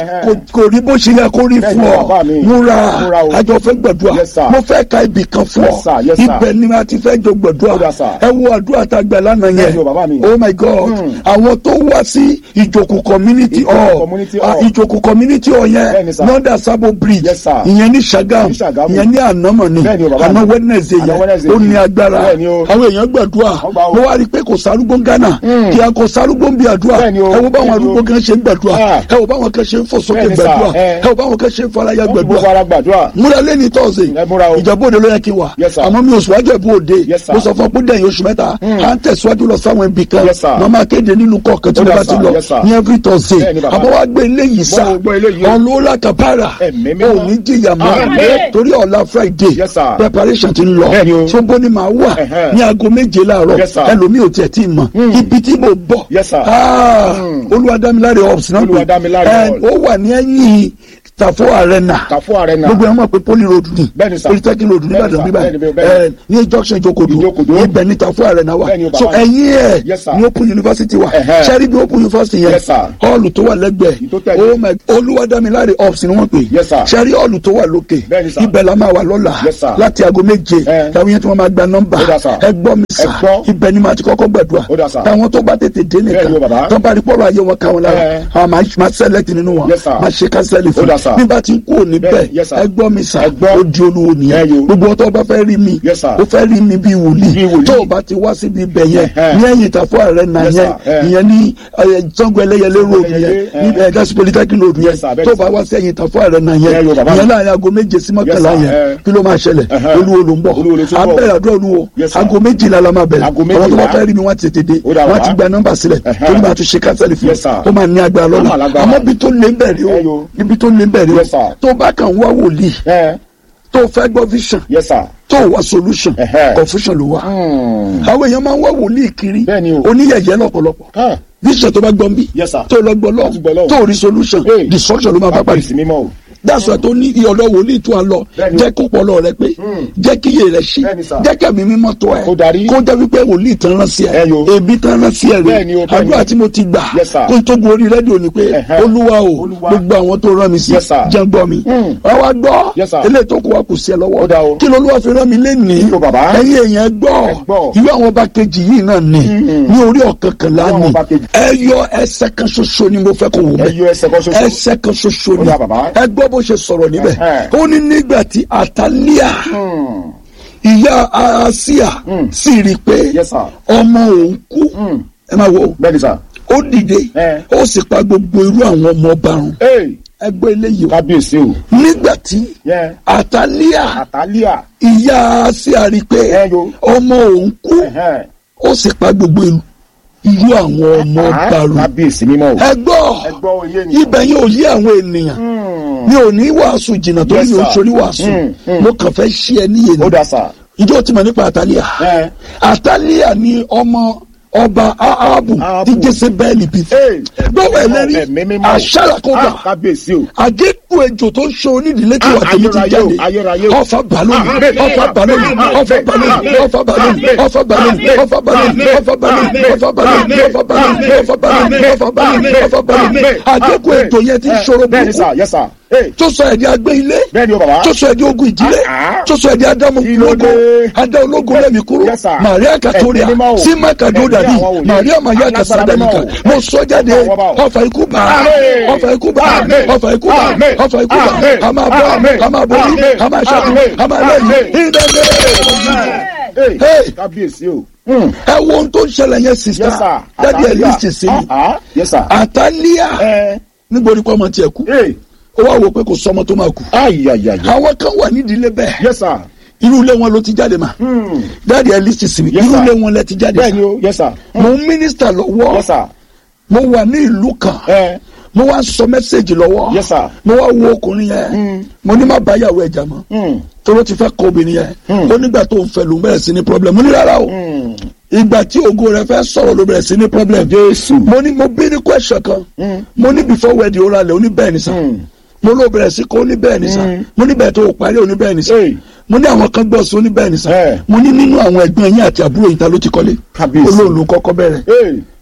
S4: Ẹhẹ́.
S3: kò kò rí bó ṣe yẹ kó rí
S4: Bẹ́ẹ̀ni,
S3: fún ọ
S4: bàbá mi.
S3: múra
S4: Múra o.
S3: àjọ fẹ́ gbàdúrà
S4: Yes, sir.
S3: mo fẹ́ ka ibì kan fún
S4: Yes, sir. Yes,
S3: ọ
S4: sir.
S3: ibẹ̀ ni a ti fẹ́ jọ
S4: Ó
S3: gbàdúrà
S4: dà, sir.
S3: ẹ wo àdúrà tá a gbà lánàá
S4: Bẹ́ẹ̀ni o, bàbá mi.
S3: yẹn oh my god àwọn tó wá sí ìjòkó community
S4: Ìjòkò
S3: hall
S4: community
S3: ah,
S4: hall.
S3: ìjòkó community hall yẹn
S4: Bẹ́ẹ̀ni, sir.
S3: lọ́dà sábò bridge
S4: Yes, sir.
S3: ìyẹn ní Ṣàgámù
S4: Ní Ṣàgámù.
S3: ìyẹn ní ànámọ̀ ni
S4: Bẹ́ẹ̀ni o, bàbá
S3: àná
S4: mi.
S3: wednesday
S4: Àná
S3: yẹn
S4: Wednesday
S3: ó ní
S4: yìí.
S3: agbára
S4: Bẹ́ẹ̀ni o.
S3: àwọn èèyàn gbàdúrà
S4: Wọ́n gbà o.
S3: mo wá rí i pé kò sárúgbó ń gánà kí a kò sárúgbó ń bí àdúrà
S4: Bẹ́ẹ̀ni o.
S3: ẹ wo báwọn
S4: Bẹ́ẹ̀ni o.
S3: arúgbó kan ṣe ń gbàdúrà
S4: Ah.
S3: ẹ wo báwọn kan ṣe ń fò sókè
S4: Bẹ́ẹ̀ni, sir.
S3: gbàdúrà
S4: Eh.
S3: ẹ wo báwọn kan ṣe ń faraya
S4: Wọ́n fi gbogbo
S3: gbàdúrà
S4: ara gbàdúrà.
S3: múra lẹ́ni tọ́sí
S4: Ẹ múra o.
S3: ìjọba òde ló yẹ kí n wà
S4: Yes, sir.
S3: àmọ́ mi ò síwájú ẹ̀bú òde
S4: Yes, sir.
S3: mo sọ fún ọ pé dẹ̀yìn oṣù mẹ́ta à ń tẹ̀síwájú lọ sáwọn ibì kan
S4: Yes, sir.
S3: màmá kéde nínú kọ̀ọ̀kan tí
S4: Ó
S3: mo
S4: dà,
S3: bá ti
S4: sir.
S3: lọ
S4: Yes, sir.
S3: ní every Thursday
S4: Bẹ́ẹ̀ni, bàbá.
S3: àmọ́ wá gbé eléyìí sá
S4: Mo gbọ́ eléyìí o.
S3: ọlọ́lá kàpárà
S4: Ẹ̀mí mímọ́.
S3: ò ní jìyà mọ́
S4: Àmín.
S3: torí ọ̀la Friday
S4: Yes, sir.
S3: preparation ti ń lọ
S4: Bẹ́ẹ̀ni o.
S3: tí ó bó ni màá wà
S4: Ẹ̀hẹ́.
S3: ní aago méje láàárọ̀
S4: Yes, sir.
S3: ẹlòmíì ò tiẹ̀ tí ì mọ̀ ibi tí mo bọ̀
S4: Yes, sir.
S3: Ah, olúwadámiláre ops náà pé
S4: Olúwadámiláre
S3: ẹ,
S4: Hall.
S3: ó wà ní ẹ̀yìn Tafo Arena
S4: Tàfó Arena.
S3: gbogbo ẹ̀ mọ̀ pé poli road ni
S4: Bẹ́ẹ̀ni, sir.
S3: polytechnic road
S4: Bẹ́ẹ̀ni,
S3: nìbàdàn
S4: sir.
S3: nìbàdàn
S4: Bẹ́ẹ̀ni, bẹ́ẹ̀ni.
S3: ẹ ní junction ìjókòdó
S4: Ìjókòdó.
S3: ibẹ̀ ní Tafo Arena wa
S4: Bẹ́ẹ̀ni, o,
S3: so
S4: bàbá.
S3: ẹ̀yìn ẹ̀
S4: Yes, sir.
S3: ní open university wa
S4: Ẹ̀hẹ́.
S3: sẹ́rí bí open university yẹn
S4: Yes, sir.
S3: hall tó wà lẹ́gbẹ̀ẹ́
S4: Tó tẹ̀lé.
S3: oh my olúwadámiláre ops ni wọ́n pè
S4: Yes, sir.
S3: sẹ́rí hall tó wà lókè
S4: Bẹ́ẹ̀ni, sir.
S3: ibẹ̀ la máa wà lọ́la
S4: Yes, sir.
S3: láti aago méje
S4: Ẹ.
S3: táwọn yẹn tí wọ́n máa gba nọ́mbà
S4: Ó dà, sir.
S3: ẹ gbọ́ mi sà
S4: Ẹ gbọ́.
S3: ibẹ̀ ni màá ti kọ́kọ́ gbàdúrà
S4: Ó dà, sir.
S3: táwọn tó bá tètè dé nìkan
S4: Bẹ́ẹ̀ni o, bàbá.
S3: tó bá rí pọ́lọ́ ayé wọn káwọn lára
S4: Ẹ.
S3: àwọn máa máa select nínú wọn
S4: Yes, sir.
S3: máa ṣe kánsẹ́lì
S4: Ó
S3: fún
S4: dà, sir.
S3: nígbà tí n kúrò níbẹ̀
S4: Bẹ́ẹ̀, yes, sir.
S3: ẹ gbọ́ mi sà
S4: Ẹ gbọ́.
S3: ó di olúwo
S4: Ẹ
S3: nìyẹn
S4: yo.
S3: gbogbo ọtọ́ bá fẹ́ rí mi
S4: Yes, sir.
S3: ó fẹ́ rí mi bíi
S4: Bíi
S3: wòlíì
S4: wòlíì.
S3: tó o bá ti wá síbi ibẹ̀ yẹn
S4: Ẹ̀hẹ́.
S3: ní ẹ̀yìn Tafo Arena
S4: Yes,
S3: yẹn
S4: sir. Ẹ.
S3: ìyẹn ní ẹ, Sango Ẹlẹ́yẹlé road
S4: Ẹlẹ́yẹlé,
S3: yẹn
S4: ẹ.
S3: ní ẹ, gasi polytechnic road yẹn
S4: Yes, sir. Bẹ́ẹ̀ni,
S3: tó o bá
S4: sir.
S3: wá sí ẹ̀yìn Tafo Arena yẹn
S4: Ẹ yo, bàbá.
S3: ìyẹn láàrin aago méje sí mọ́kànlá
S4: Yes, sir.
S3: yẹn
S4: Ẹ.
S3: kí ló máa ṣẹlẹ̀
S4: Ẹ̀hẹ́.
S3: olúwo ló ń bọ̀
S4: Olúwo ló tún bọ̀.
S3: abẹ́rẹ́ àdúrà olúwo
S4: Yes, sir.
S3: aago méjìlá la máa bẹ̀rẹ̀
S4: Aago
S3: àwọn tó bá
S4: méjìlá.
S3: fẹ́ rí mi wọ́n ti tètè dé
S4: Ó dà
S3: wọ́n
S4: wá.
S3: ti gba nọ́mbà sílẹ̀
S4: Ẹ̀hẹ́.
S3: torí máa tún ṣe kánsẹ́lì fún
S4: Yes, sir.
S3: ó máa ní agbára
S4: Ó
S3: lọ́la
S4: máa lágbára.
S3: àmọ́ bí tó lé ń bẹ̀rẹ̀
S4: Ẹ
S3: o
S4: yo.
S3: ibi tó lé ń bẹ̀rẹ̀
S4: Yes,
S3: o
S4: sir.
S3: tó bá kàn wá wòlíì
S4: Ẹ.
S3: tó fẹ́ gbọ́ vision
S4: Yes, sir.
S3: tó wá solution
S4: Ẹ̀hẹ́.
S3: confusion ló wá
S4: Hmm.
S3: àwọn èèyàn máa ń wá wòlíì kiri
S4: Bẹ́ẹ̀ni o.
S3: oníyẹ̀yẹ́ lọ́pọ̀lọpọ̀
S4: Ah.
S3: vision tó bá gbọ́n bí
S4: Yes, sir.
S3: tó lọ gbọ́
S4: Láti gbọ́
S3: lọ
S4: lọ́wọ́.
S3: tó rí solution
S4: Hey.
S3: destruction ló máa bá pàdé
S4: Kábíyèsí mímọ́ o.
S3: dáṣọ tó ní ìyọ̀dọ̀ wòlíì tó à ń lọ
S4: Bẹ́ẹ̀ni o.
S3: jẹ́ kó pọlọ rẹ pé jẹ́ kí iye rẹ ṣí
S4: Bẹ́ẹ̀ni, sir.
S3: jẹ́ kẹ́mi mímọ́ tó ẹ
S4: Kó darí.
S3: kó jẹ́ wípé wòlíì tán rán sí ẹ
S4: Ẹ yo.
S3: ebi tán rán sí ẹ
S4: Bẹ́ẹ̀ni
S3: rẹ
S4: o, bẹ́ẹ̀ni.
S3: àdúrà tí mo ti gbà
S4: Yes, sir.
S3: kó tó gun orí rédíò ni pé
S4: Ẹ̀hẹ́.
S3: olúwa o
S4: Olúwa.
S3: gbogbo àwọn tó rán mi sí
S4: Yes, sir.
S3: jẹ́ ń gbọ́ mi
S4: Hmm.
S3: wọ́n wá gbọ́
S4: Yes, sir.
S3: eléyìí tó kù wá kù sí ẹ lọ́wọ́
S4: Ó dà o.
S3: kí lolúwa fi rán mi lénìí
S4: Kí o, bàbá?
S3: ẹ̀yin èèyàn gbọ́
S4: Ẹ gbọ́.
S3: ìwé àwọn ọba kejì yìí náà ni ní orí ọ̀kọ̀ọ̀kànlá
S4: Ìwé àwọn
S3: ni
S4: ọba kejì.
S3: ẹ yọ ẹsẹ̀ kan ṣoṣo ni mo fẹ́ kó wò
S4: Ẹ
S3: mẹ́
S4: yọ ẹsẹ̀ kan ṣoṣo.
S3: ẹsẹ̀ kan ṣoṣo
S4: Ó
S3: ni
S4: dà, bàbá.
S3: ẹ gbọ́ bó ṣe sọ̀rọ̀ níbẹ̀
S4: Ẹ̀hẹ́.
S3: ó ní nígbà tí àtàlíà
S4: Hmm.
S3: ìyá àsíà sì rí i pé
S4: Yes, sir.
S3: ọmọ òun kú ẹ máa wo
S4: Bẹ́ẹ̀ni sà.
S3: ó dìde
S4: Ẹ.
S3: ó sì pa gbogbo irú àwọn ọmọ ọba run
S4: Ee.
S3: ẹ gbọ́ eléyìí o
S4: Kábíyèsí o.
S3: nígbà tí
S4: Yẹ.
S3: àtàlíà
S4: Àtàlíà.
S3: ìyá àsíà rí i pé
S4: Ẹ yo.
S3: ọmọ òun kú
S4: Ẹ̀hẹ́.
S3: ó sì pa gbogbo irú irú àwọn ọmọ ọba
S4: Ah,
S3: run
S4: Kábíyèsí mímọ́ o.
S3: ẹ gbọ́
S4: Ẹ gbọ́ oyé ni.
S3: ibẹ̀ yóò yé àwọn ènìyàn mi ò ní wàásù jìnnà tó
S4: Yes,
S3: ní
S4: sir.
S3: oṣooṣi wàásù
S4: Mm, mm.
S3: mo kàn fẹ́ ṣí ẹ níyè
S4: Ó
S3: ni
S4: dà sà.
S3: ìjọ tí mo nípa àtàlíà
S4: Ẹ.
S3: àtàlíà ni ọmọ ọba ahabu
S4: Áhábù.
S3: tí jésébẹ́ẹ̀lì bí
S4: Ee.
S3: gbọ́wọ́
S4: Ẹ̀mí
S3: ẹlẹ́rìí
S4: mímọ́ o.
S3: àṣàlàkọ́gbà
S4: Ah, Kábíyèsí o.
S3: àgékù ejò tó ń ṣe onídìílé tí wà
S4: Ah,
S3: tèmi ti
S4: ayérayé o,
S3: jáde
S4: ayérayé o.
S3: ọfà balóni ọfà balóni ọfà balóni ọfà balóni ọfà balóni ọfà balóni ọfà balóni ọfà balóni ọfà balóni ọfà balóni ọfà balóni ọfà balóni àgékù ejò yẹn ti ń ṣòro
S4: Bẹ́ẹ̀ni sà,
S3: burúkú
S4: yes sà. Ee.
S3: tó sọ ẹ̀dí agbé ilé
S4: Bẹ́ẹ̀ni o bàbá.
S3: tó sọ ẹ̀dí ogun ìdílé
S4: Ah, ah.
S3: tó sọ ẹ̀dí adamu
S4: Kí ló
S3: ológo
S4: dé?
S3: adá ológo lẹ́mi kúrò
S4: Yes, sir.
S3: Maria Katoria
S4: Ẹ̀mí mímọ́ o.
S3: sima kado
S4: Ẹ̀mí
S3: dadi
S4: àwọn wòlíì.
S3: Maria Maya
S4: Alágbára
S3: kasadalika
S4: mímọ́ o.
S3: mo sọ jáde
S4: Àwọn ọba o.
S3: ọfà ikú bá
S4: Àmín.
S3: ọfà ikú bá
S4: Àmín.
S3: ọfà ikú bá
S4: Àmín.
S3: ọfà ikú bá
S4: Àmín.
S3: a máa bọ́
S4: Àmín.
S3: a máa borí
S4: Àmín.
S3: a máa ṣẹ́gun
S4: Àmín.
S3: a máa lẹ́yìn
S4: Àmín.
S3: ìdẹ́gbẹ́.
S4: Ee.
S3: Hey.
S4: Kábíyèsí o. Hmm.
S3: ẹ wo ohun tó ń ṣẹlẹ̀ yẹn
S4: Yes
S3: sista
S4: sir.
S3: dadi ẹ̀
S4: Àtàlíà.
S3: lísì sí mi
S4: Ah, ah. Yes sir.
S3: àtàlíà
S4: Ẹ.
S3: nígbòrí kọ́ ọmọ tiẹ̀ kú
S4: Ee.
S3: ó wá wò pé kò sọmọ tó máa kú
S4: Ayayaya.
S3: àwọn kan wà nídìílé bẹ́ẹ̀
S4: Yes sir.
S3: irú ilé wọn ló ti jáde mà
S4: Hmm.
S3: dáàdi ẹ lísì sí mi
S4: Yes,
S3: irú
S4: sir.
S3: ilé wọn lẹ ti jáde
S4: Bẹ́ẹ̀ni o, yes sir.
S3: mo ń mínísítà lọ́wọ́
S4: Yes sir.
S3: mo wà ní ìlú kan
S4: Ẹ.
S3: mo wá ń sọ mẹ́sẹ̀gì lọ́wọ́
S4: Yes, sir.
S3: mo wá wo ọkùnrin yẹn mo ní má bá yàwó ẹ̀jà mọ́
S4: Hmm.
S3: tóró ti fẹ́ kọ obìnrin yẹn
S4: Hmm.
S3: ó nígbà tó ń fẹ́ ló ń bẹ̀rẹ̀ sí ní problem mo ní rárá o
S4: Hmm.
S3: ìgbà tí ògo rẹ fẹ́ sọ̀rọ̀ ló bẹ̀rẹ̀ sí ní problem
S4: Jésù.
S3: mo ní mo bí ní question kan
S4: Hmm.
S3: mo ní before wedding ó ra lẹ̀ ó ní bẹ́ẹ̀ ni sà
S4: Hmm.
S3: mo ló bẹ̀rẹ̀ sí kó ó ní bẹ́ẹ̀ ni sà
S4: Hmm.
S3: mo ní bẹ́ẹ̀ tó o parí ó ní bẹ́ẹ̀ ni sà
S4: Hey.
S3: mo ní àwọn kan gbọ́ sí ó ní bẹ́ẹ̀ ni sà
S4: Eh.
S3: mo ní nínú àwọn ẹ̀gbọ́n yín àti àbúrò yín ta ló ti kọ́lé
S4: Kábíyèsí.
S3: olóòlù kọ́kọ́ bẹ̀rẹ̀
S4: Ee.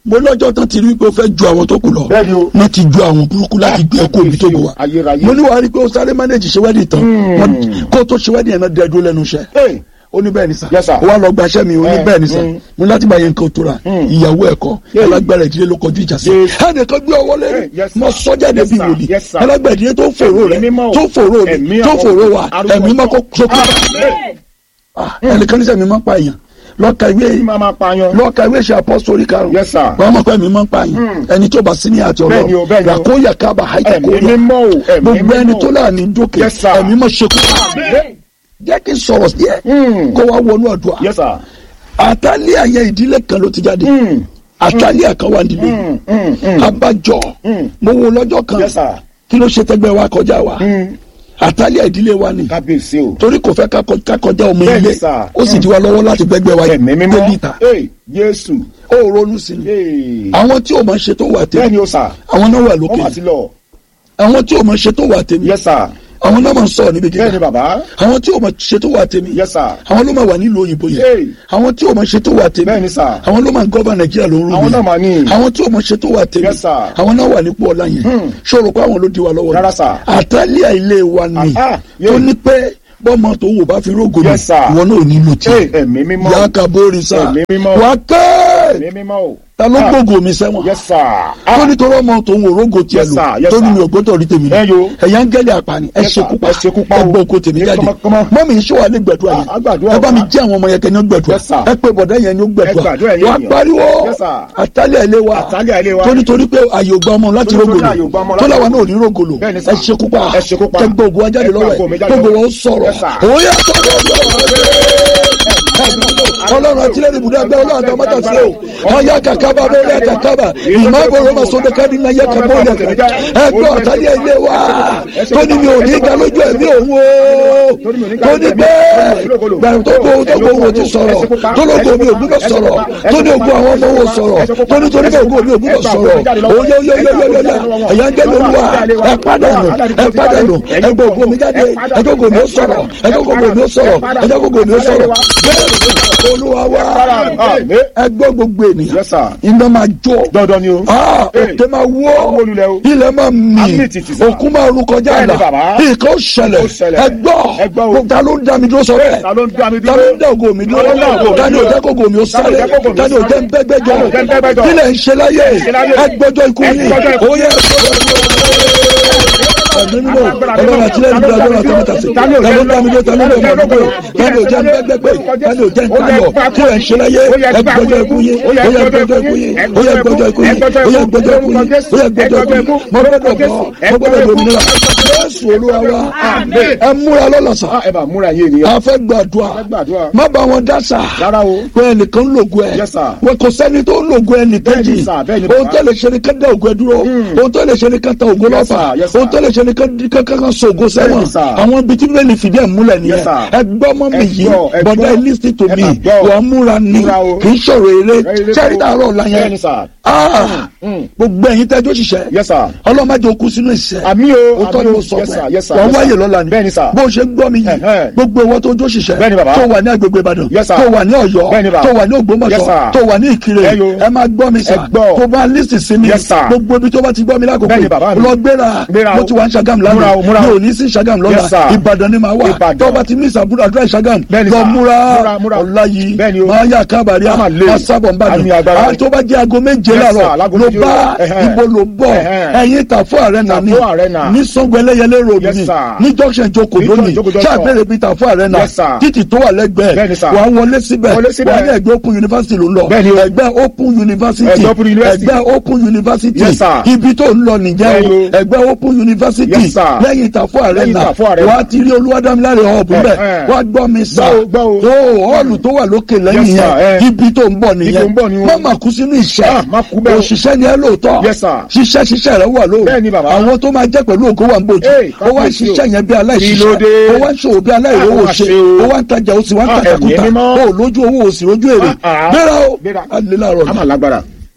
S3: mo lọ́jọ́ tán ti rí pé ó fẹ́ ju àwọn tó kù lọ
S4: Bẹ́ẹ̀ni o.
S3: wọ́n ti ju àwọn burúkú láti gbé ẹkọ òbí tó gbé wa
S4: Ayérayé.
S3: mo ní wàá rí i pé ó sáré mánéjì ṣe wẹ́dì tán Wọ́n- kó tó ṣe wẹ́dì yẹn náà dẹ́dúró lẹ́nu iṣẹ́
S4: Hey.
S3: ó ní bẹ́ẹ̀ ni sà
S4: Yes, sir.
S3: ó wá lọ gbaṣẹ́ mi ó ní
S4: Eh,
S3: bẹ́ẹ̀ ni sà
S4: mm.
S3: mo ní láti bá yẹn nǹkan tó ra ìyàwó ẹ̀kọ́
S4: Yeah.
S3: alágbára ìdílé ló kọjú ìjà sí
S4: Yes.
S3: ẹnìkan gbé ọwọ́ lẹ́nu
S4: Eh, yes, sir.
S3: mo sọ́jà
S4: Yes,
S3: débi
S4: sir.
S3: wòlíì
S4: Yes, sir.
S3: alágbára ìdílé tó fòró rẹ
S4: Ẹ̀mí mímọ́ o.
S3: tó fòró mi
S4: Ẹ̀mí
S3: tó
S4: àwọn
S3: fòró wa
S4: arúgbó
S3: ẹ̀mí mọ́ kó sókè
S4: Amen.
S3: ẹnìkan ní sẹ́mi máa ń pa èèyàn lọ́ka ìwé
S4: Kí máa máa pààyàn.
S3: lọ́ka ìwé ṣe apọ́sítórì karùn-ún
S4: Yes, sir.
S3: wọ́n mọ̀ pé ẹ̀mí máa ń pa èèyàn ẹni tó bá sí ní àti
S4: Bẹ́ẹ̀ni o, bẹ́ẹ̀ni o.
S3: ràkóyà kábà haìtà
S4: Ẹ̀mí
S3: kóyà
S4: mímọ́ o. Ẹ̀mí
S3: gbogbo ẹni
S4: mímọ́
S3: tó
S4: o.
S3: láàánú dókè
S4: Yes, sir.
S3: ẹ̀mí mọ̀ ṣe kú
S4: Amen.
S3: jẹ́ kí n sọ̀rọ̀ díẹ̀
S4: Mm.
S3: kó wá wọnú àdúrà
S4: Yes, sir.
S3: àtàlẹ́ àyẹ ìdílé kan ló ti jáde
S4: Mm.
S3: àtàlẹ́ àkànwá nílé
S4: Mm. Mm. Mm.
S3: abájọ
S4: Mm.
S3: mo wo lọ́jọ́ kan
S4: Yes, sir.
S3: kí ló ṣe tẹ́gbẹ́ wa kọjá wa
S4: Mm.
S3: àtàlẹ́ ìdílé wa ni
S4: Kábíyèsí o.
S3: torí kò fẹ́ ká kọ- ká kọjá ọmọ
S4: Bẹ́ẹ̀ni,
S3: ilé
S4: sir.
S3: ó sì di wa lọ́wọ́ láti gbẹ́gbẹ́ wa
S4: Ẹ̀mí mímọ́.
S3: délìta
S4: Hey. Jésù.
S3: ó ronú sí ni
S4: Hey.
S3: àwọn tí ò máa ṣe tó wà tèmi
S4: Bẹ́ẹ̀ni o, sir.
S3: àwọn náà wà
S4: Wọ́n mà
S3: lókè
S4: ti lọ.
S3: àwọn tí ò máa ṣe tó wà tèmi
S4: Yes, sir.
S3: àwọn náà máa ń sọ̀rọ̀ níbi
S4: Bẹ́ẹ̀ni
S3: gíga
S4: bàbá.
S3: àwọn tí ò máa ṣe tó wà tèmi
S4: Yes, sir.
S3: àwọn ló máa wà nílùú òyìnbó
S4: Hey.
S3: yẹn àwọn tí ò máa ṣe tó wà tèmi
S4: Bẹ́ẹ̀ni, sir.
S3: àwọn ló máa ń gọ́bà nàìjíríà ló ń rú
S4: Àwọn náà mà ní.
S3: àwọn tí ò máa ṣe tó wà tèmi
S4: Yes, sir.
S3: àwọn náà wà nípò ọlá yẹn ṣòro pé àwọn ló di wa lọ́wọ́
S4: Rárá, sir.
S3: àtàlíà ilé wa ni
S4: Ah, ah, yeah.
S3: tó ní pé bọ́mọ tó wò bá fi rógò mi
S4: Yes, sir.
S3: ìwọ náà ò nílò tí
S4: Hey, ẹ̀mí mímọ́.
S3: yà á ka bóri sá
S4: Ẹ̀mí mímọ́.
S3: wà á kẹ́
S4: Ẹ̀mí mímọ́ o.
S3: ta ló
S4: Ah.
S3: gbógo mi sẹ́wọ̀n
S4: Yes, sir.
S3: tó nítorí ọmọ tó ń wo rógò tiẹ̀
S4: Yes,
S3: lò
S4: sir. Yes,
S3: tó ní
S4: sir.
S3: mi ò gbọ́dọ̀ rí tèmi
S4: Ẹ yo.
S3: ẹ̀yà ń gẹ́lẹ̀ àpàní ẹ
S4: Yes, sir.
S3: ṣekú pa
S4: Ẹ ṣekú pa o.
S3: ẹ gbọ́ oko tèmi
S4: Ní
S3: jáde
S4: kọ́mọkọ́mọ.
S3: mọ́mí iṣẹ́ wa lè gbẹ̀dúrà
S4: Ah, a gbàdúrà
S3: yẹn ẹ bá mi
S4: wa.
S3: jẹ́ àwọn ọmọ yẹn kẹ́ni ó gbẹ̀dúrà
S4: Yes, sir.
S3: ẹ pé bọ̀dá yẹn ni ó
S4: Ẹ
S3: gbẹ̀dúrà
S4: gbàdúrà yẹn
S3: wà á
S4: yẹn.
S3: pariwo
S4: Yes, sir.
S3: àtàlẹ̀ ilé wa
S4: Àtàlẹ̀ ilé wa.
S3: tó nítorí pé àyè ò gba ọmọ láti
S4: Tó nítorí
S3: rógòlò
S4: àyè ò gba ọmọ
S3: tó
S4: láti
S3: láwa náà ò ní rógòlò
S4: Bẹ́ẹ̀ni, sir.
S3: ẹ ṣekú pa
S4: Ẹ ṣekú pa.
S3: kẹ gbọ́ ògùn wa jáde
S4: Ẹ gbà
S3: lọ́wọ́
S4: ògo mi
S3: ẹ̀
S4: jáde
S3: gbogbo
S4: lọ́wọ́.
S3: wọn sọ̀rọ̀
S4: Yes, sir.
S3: òye ọlọ́run àti lẹ́nu ibùdó ẹgbẹ́ ọlọ́run àti ọmọdé àti o ọyá kàkàbà lórí àkàkàbà ìmọ̀ ìbòrò ma sọdọ káàdì náà yẹ kàbọ̀ ọ̀lẹ̀ ẹgbẹ́ ọ̀tálẹ̀ ilé wa tó ní mi ò ní ga lójú ẹ̀mí òun o tó ní bẹ́ẹ̀ gbàrú tó gbó tó gbó wo ti sọ̀rọ̀ tó lóko mi ò gbúdọ̀ sọ̀rọ̀ tó ní ogun àwọn ọmọ wo sọ̀rọ̀ tó ní torí bẹ́ẹ̀ ogun mi ò gbúdọ̀ sọ̀rọ̀ oyè oyè oyè oyè oyè ẹ̀yà ń gẹ́lẹ́ olúwa ẹ pàdánù ẹ pàdánù ẹgbẹ́ ogun mi jáde ẹgbẹ́ ogun mi ó sọ̀rọ̀ ẹgbẹ́ ogun mi ó sọ̀rọ̀ ẹgbẹ́ ogun mi ó sọ̀rọ̀ bẹ́ẹ̀ olúwa wa
S4: Àmín.
S3: ẹgbẹ́ gbogbo ènìyàn
S4: Yes, sir.
S3: iná máa jó
S4: Dandan ni o.
S3: Ah,
S4: Hey.
S3: òkè máa wó
S4: Wó lulẹ̀ o.
S3: ilẹ̀ máa mì
S4: Àmì tìtì sá.
S3: òkun máa ru kọjá
S4: Bẹ́ẹ̀ni,
S3: àlà
S4: bàbá.
S3: nǹkan ó ṣẹlẹ̀
S4: Ó ṣẹlẹ̀.
S3: ẹgbọ́
S4: Ẹ gbọ́ o.
S3: ta ló ń dá mi dúró sọ bẹ́ẹ̀
S4: Ta ló ń dá mi
S3: ta
S4: dúró?
S3: ló ń dá ògo mi dúró
S4: Ta ló ń dá ògo mi
S3: ta ni ò
S4: dúró?
S3: jẹ́ kógo mi ó
S4: Ta ni ò
S3: sáré
S4: jẹ́ kógo mi ó
S3: ta ni ò jẹ́
S4: sáré?
S3: ń bẹ́gbẹ́jọ
S4: Ta ni ò jẹ́ ń bẹ́gbẹ́jọ?
S3: kí lẹ̀ ń ṣe láyé
S4: ṣe láyé?
S3: ẹgbẹ́jọ ikú
S4: Ẹ
S3: yìí
S4: gbọ́jọ́ ikú.
S3: ó yẹ ẹ̀mínú ọlọ́run àti lẹ́nu ìdúrà lọ́run àti ọmọta sí ta ló ń dá mi dúró ta ló ń dá mi dúró ta ni ò jẹ́ ń bẹ́gbẹ́gbẹ́ ta ni ò jẹ́ ń tayọ̀ kí lẹ̀ ń ṣe láyé ẹgbẹ́jọ ikú yìí ó yẹ ẹgbẹ́jọ ikú yìí ó yẹ ẹgbẹ́jọ ikú yìí ó yẹ ẹgbẹ́jọ ikú yìí ó yẹ ẹgbẹ́jọ ikú yìí mo gbọ́dọ̀ bọ̀ mo gbọ́dọ̀ dominira Jésù Olúwa wa
S4: Àmín.
S3: ẹ múra lọ́lọ́sà
S4: Ah, ẹ bá múra yé ènìyàn.
S3: a fẹ́ gbàdúrà
S4: fẹ́ gbàdúrà.
S3: má bá wọn dá sà
S4: Rárá o.
S3: pé ẹnìkan ń lògùn ẹ
S4: Yes, sir.
S3: wọn kò sẹ́ni tó ń lògùn ẹ nìkejì
S4: Bẹ́ẹ̀ni, sir, bẹ́ẹ̀ni,
S3: ohun
S4: bàbá.
S3: tó lè ṣe ni ká dá ògùn ẹ dúró ohun tó lè ṣe ni ká ta ògùn
S4: Yes,
S3: lọ́fà
S4: sir, yes, sir.
S3: ohun tó lè ṣe ni ká kankan so ògùn sẹ́wọ̀n
S4: Bẹ́ẹ̀ni, sir.
S3: àwọn ibi tí bíbélì fìdí ẹ̀ múlẹ̀
S4: Yes,
S3: nìyẹn
S4: sir.
S3: ẹ gbọ́ mọ́ mi
S4: Ẹ
S3: yìí
S4: gbọ́, ẹ
S3: bọ̀dá
S4: gbọ́.
S3: ẹ listen to
S4: Ẹ
S3: me
S4: máa gbọ́.
S3: wọ́n múra ni
S4: Múra o.
S3: kì í ṣòro eré
S4: Eré
S3: sẹ́rí
S4: kọ́.
S3: dàrọ̀ ọ̀la yẹn
S4: Bẹ́ẹ̀ni, sir.
S3: Ah,
S4: Mm.
S3: gbogbo ẹ̀yin tẹ́jọ́ ṣiṣẹ́
S4: Yes, sir.
S3: ọlọ́mọdé okú sínú ìṣẹ́
S4: Àmì o,
S3: o tọ́
S4: àmì
S3: ni
S4: o.
S3: mo sọ
S4: Yes,
S3: fún
S4: sir,
S3: ẹ
S4: yes, sir,
S3: wọ́n
S4: yes,
S3: wáyè
S4: sir.
S3: lọ́la ni
S4: Bẹ́ẹ̀ni, sir.
S3: bó ṣe gbọ́ mi yìí
S4: Ẹ̀hẹ́.
S3: gbogbo ìwọ tó jó ṣiṣẹ́
S4: Bẹ́ẹ̀ni, bàbá.
S3: tó wà ní agbègbè Ìbàdàn
S4: Yes, sir.
S3: tó wà ní Ọ̀yọ́
S4: Bẹ́ẹ̀ni, bàbá.
S3: tó wà ní
S4: Yes,
S3: Ògbómọ̀ṣọ́
S4: sir.
S3: tó wà ní Ìkirè
S4: Ẹ yo.
S3: ẹ máa gbọ́ mi sà
S4: Ẹ gbọ́.
S3: tó bá lísì sí mi
S4: Yes, sir.
S3: gbogbo ibi tó bá ti gbọ́ mi lákòókò
S4: Bẹ́ẹ̀ni, bàbá mi.
S3: lọ gbéra
S4: Gbéra
S3: mo
S4: o.
S3: ti wà ní Ṣàgámù
S4: Múra
S3: lánàá
S4: o, múra o.
S3: mi ò ní sí Ṣàgámù lọ́la
S4: Yes, sir.
S3: Ìbàdàn ni màá wà
S4: Ìbàdàn.
S3: tó bá ti ní ìsàbúrò àdúrà Ṣàgámù
S4: Bẹ́ẹ̀ni,
S3: lọ
S4: sir.
S3: múra
S4: Múra, múra.
S3: ọ̀la yìí
S4: Bẹ́ẹ̀ni o.
S3: máa yà kábàárì
S4: A máa lé.
S3: máa sábọ̀ nbàdàn
S4: Àmì agbára.
S3: àwọn tó bá jẹ́ aago méje
S4: Yes, sir.
S3: láàárọ̀
S4: Láago
S3: ló
S4: méje
S3: bá
S4: o. Ẹ̀hẹ́.
S3: ibo ló bọ̀
S4: Ẹ̀hẹ́.
S3: ẹ̀yin Tàfọ́ Arena ni
S4: Tàfọ́ Arena.
S3: ní Sango Ẹlẹ́yẹlé road
S4: Yes,
S3: ni
S4: sir.
S3: ní junction Joko
S4: Ní
S3: lónìí
S4: Joko Junction.
S3: ṣàbẹ̀rẹ̀ bíi Tàfọ́ Arena
S4: Yes, sir.
S3: títì tó wà lẹ́gbẹ̀ẹ́
S4: Bẹ́ẹ̀ni, sir.
S3: wà á wọlé síbẹ̀
S4: Wọlé síbẹ̀.
S3: wà á ní ẹgbẹ́ Open University ló ń lọ
S4: Bẹ́ẹ̀ni o.
S3: ẹgbẹ́ Open University
S4: Ẹgbẹ́ Open University.
S3: ẹgbẹ́ Open University
S4: Yes, sir.
S3: ibi tó ń lọ nìyẹn
S4: Bẹ́ẹ̀ni
S3: o
S4: o.
S3: ẹgbẹ́ Open University
S4: Yes, sir.
S3: lẹ́yìn Tàfọ́ Arena
S4: Tàfọ́ Arena.
S3: wà á ti rí Olúwadámiláre hub bẹ́ẹ̀
S4: Ẹ̀hẹ́.
S3: wà á gbọ́ mi sá
S4: Gbọ́ o, gbọ́ o.
S3: tó họ́ọ̀lù tó wà lókè lẹ́yìn
S4: Yes, sir.
S3: yẹn
S4: Eh.
S3: ibi tó ń bọ̀
S4: Ibi tó ń bọ̀ ni
S3: nìyẹn
S4: o.
S3: má má kú sínú ìṣẹ́
S4: Ah, má kú bẹ́ẹ̀ o.
S3: òṣìṣẹ́ ni ẹ lóòótọ́
S4: Yes, sir.
S3: ṣiṣẹ́ ṣiṣẹ́ rẹ wà lóòrùn
S4: Bẹ́ẹ̀ni, bàbá.
S3: àwọn tó máa jẹ́ pẹ̀lú ògo wà ń bòjú
S4: Hey,
S3: ó wá ń
S4: kábíyèsí o.
S3: ṣiṣẹ́ yẹn bí aláìṣiṣẹ́
S4: Kí ló dé?
S3: ó wá ń ṣòwò bí aláìrówó
S4: Ah,
S3: ṣe
S4: ṣe o.
S3: ó wá ń tajà ó sì wá ń
S4: Ah,
S3: tajà kúta
S4: ẹ̀mí mímọ́.
S3: ó lójú owó ó sì rójú èrè
S4: Ah, ah.
S3: gbéra ó
S4: Gbéra.
S3: alẹ́ láàárọ̀
S4: A
S3: ni
S4: máa lágbára.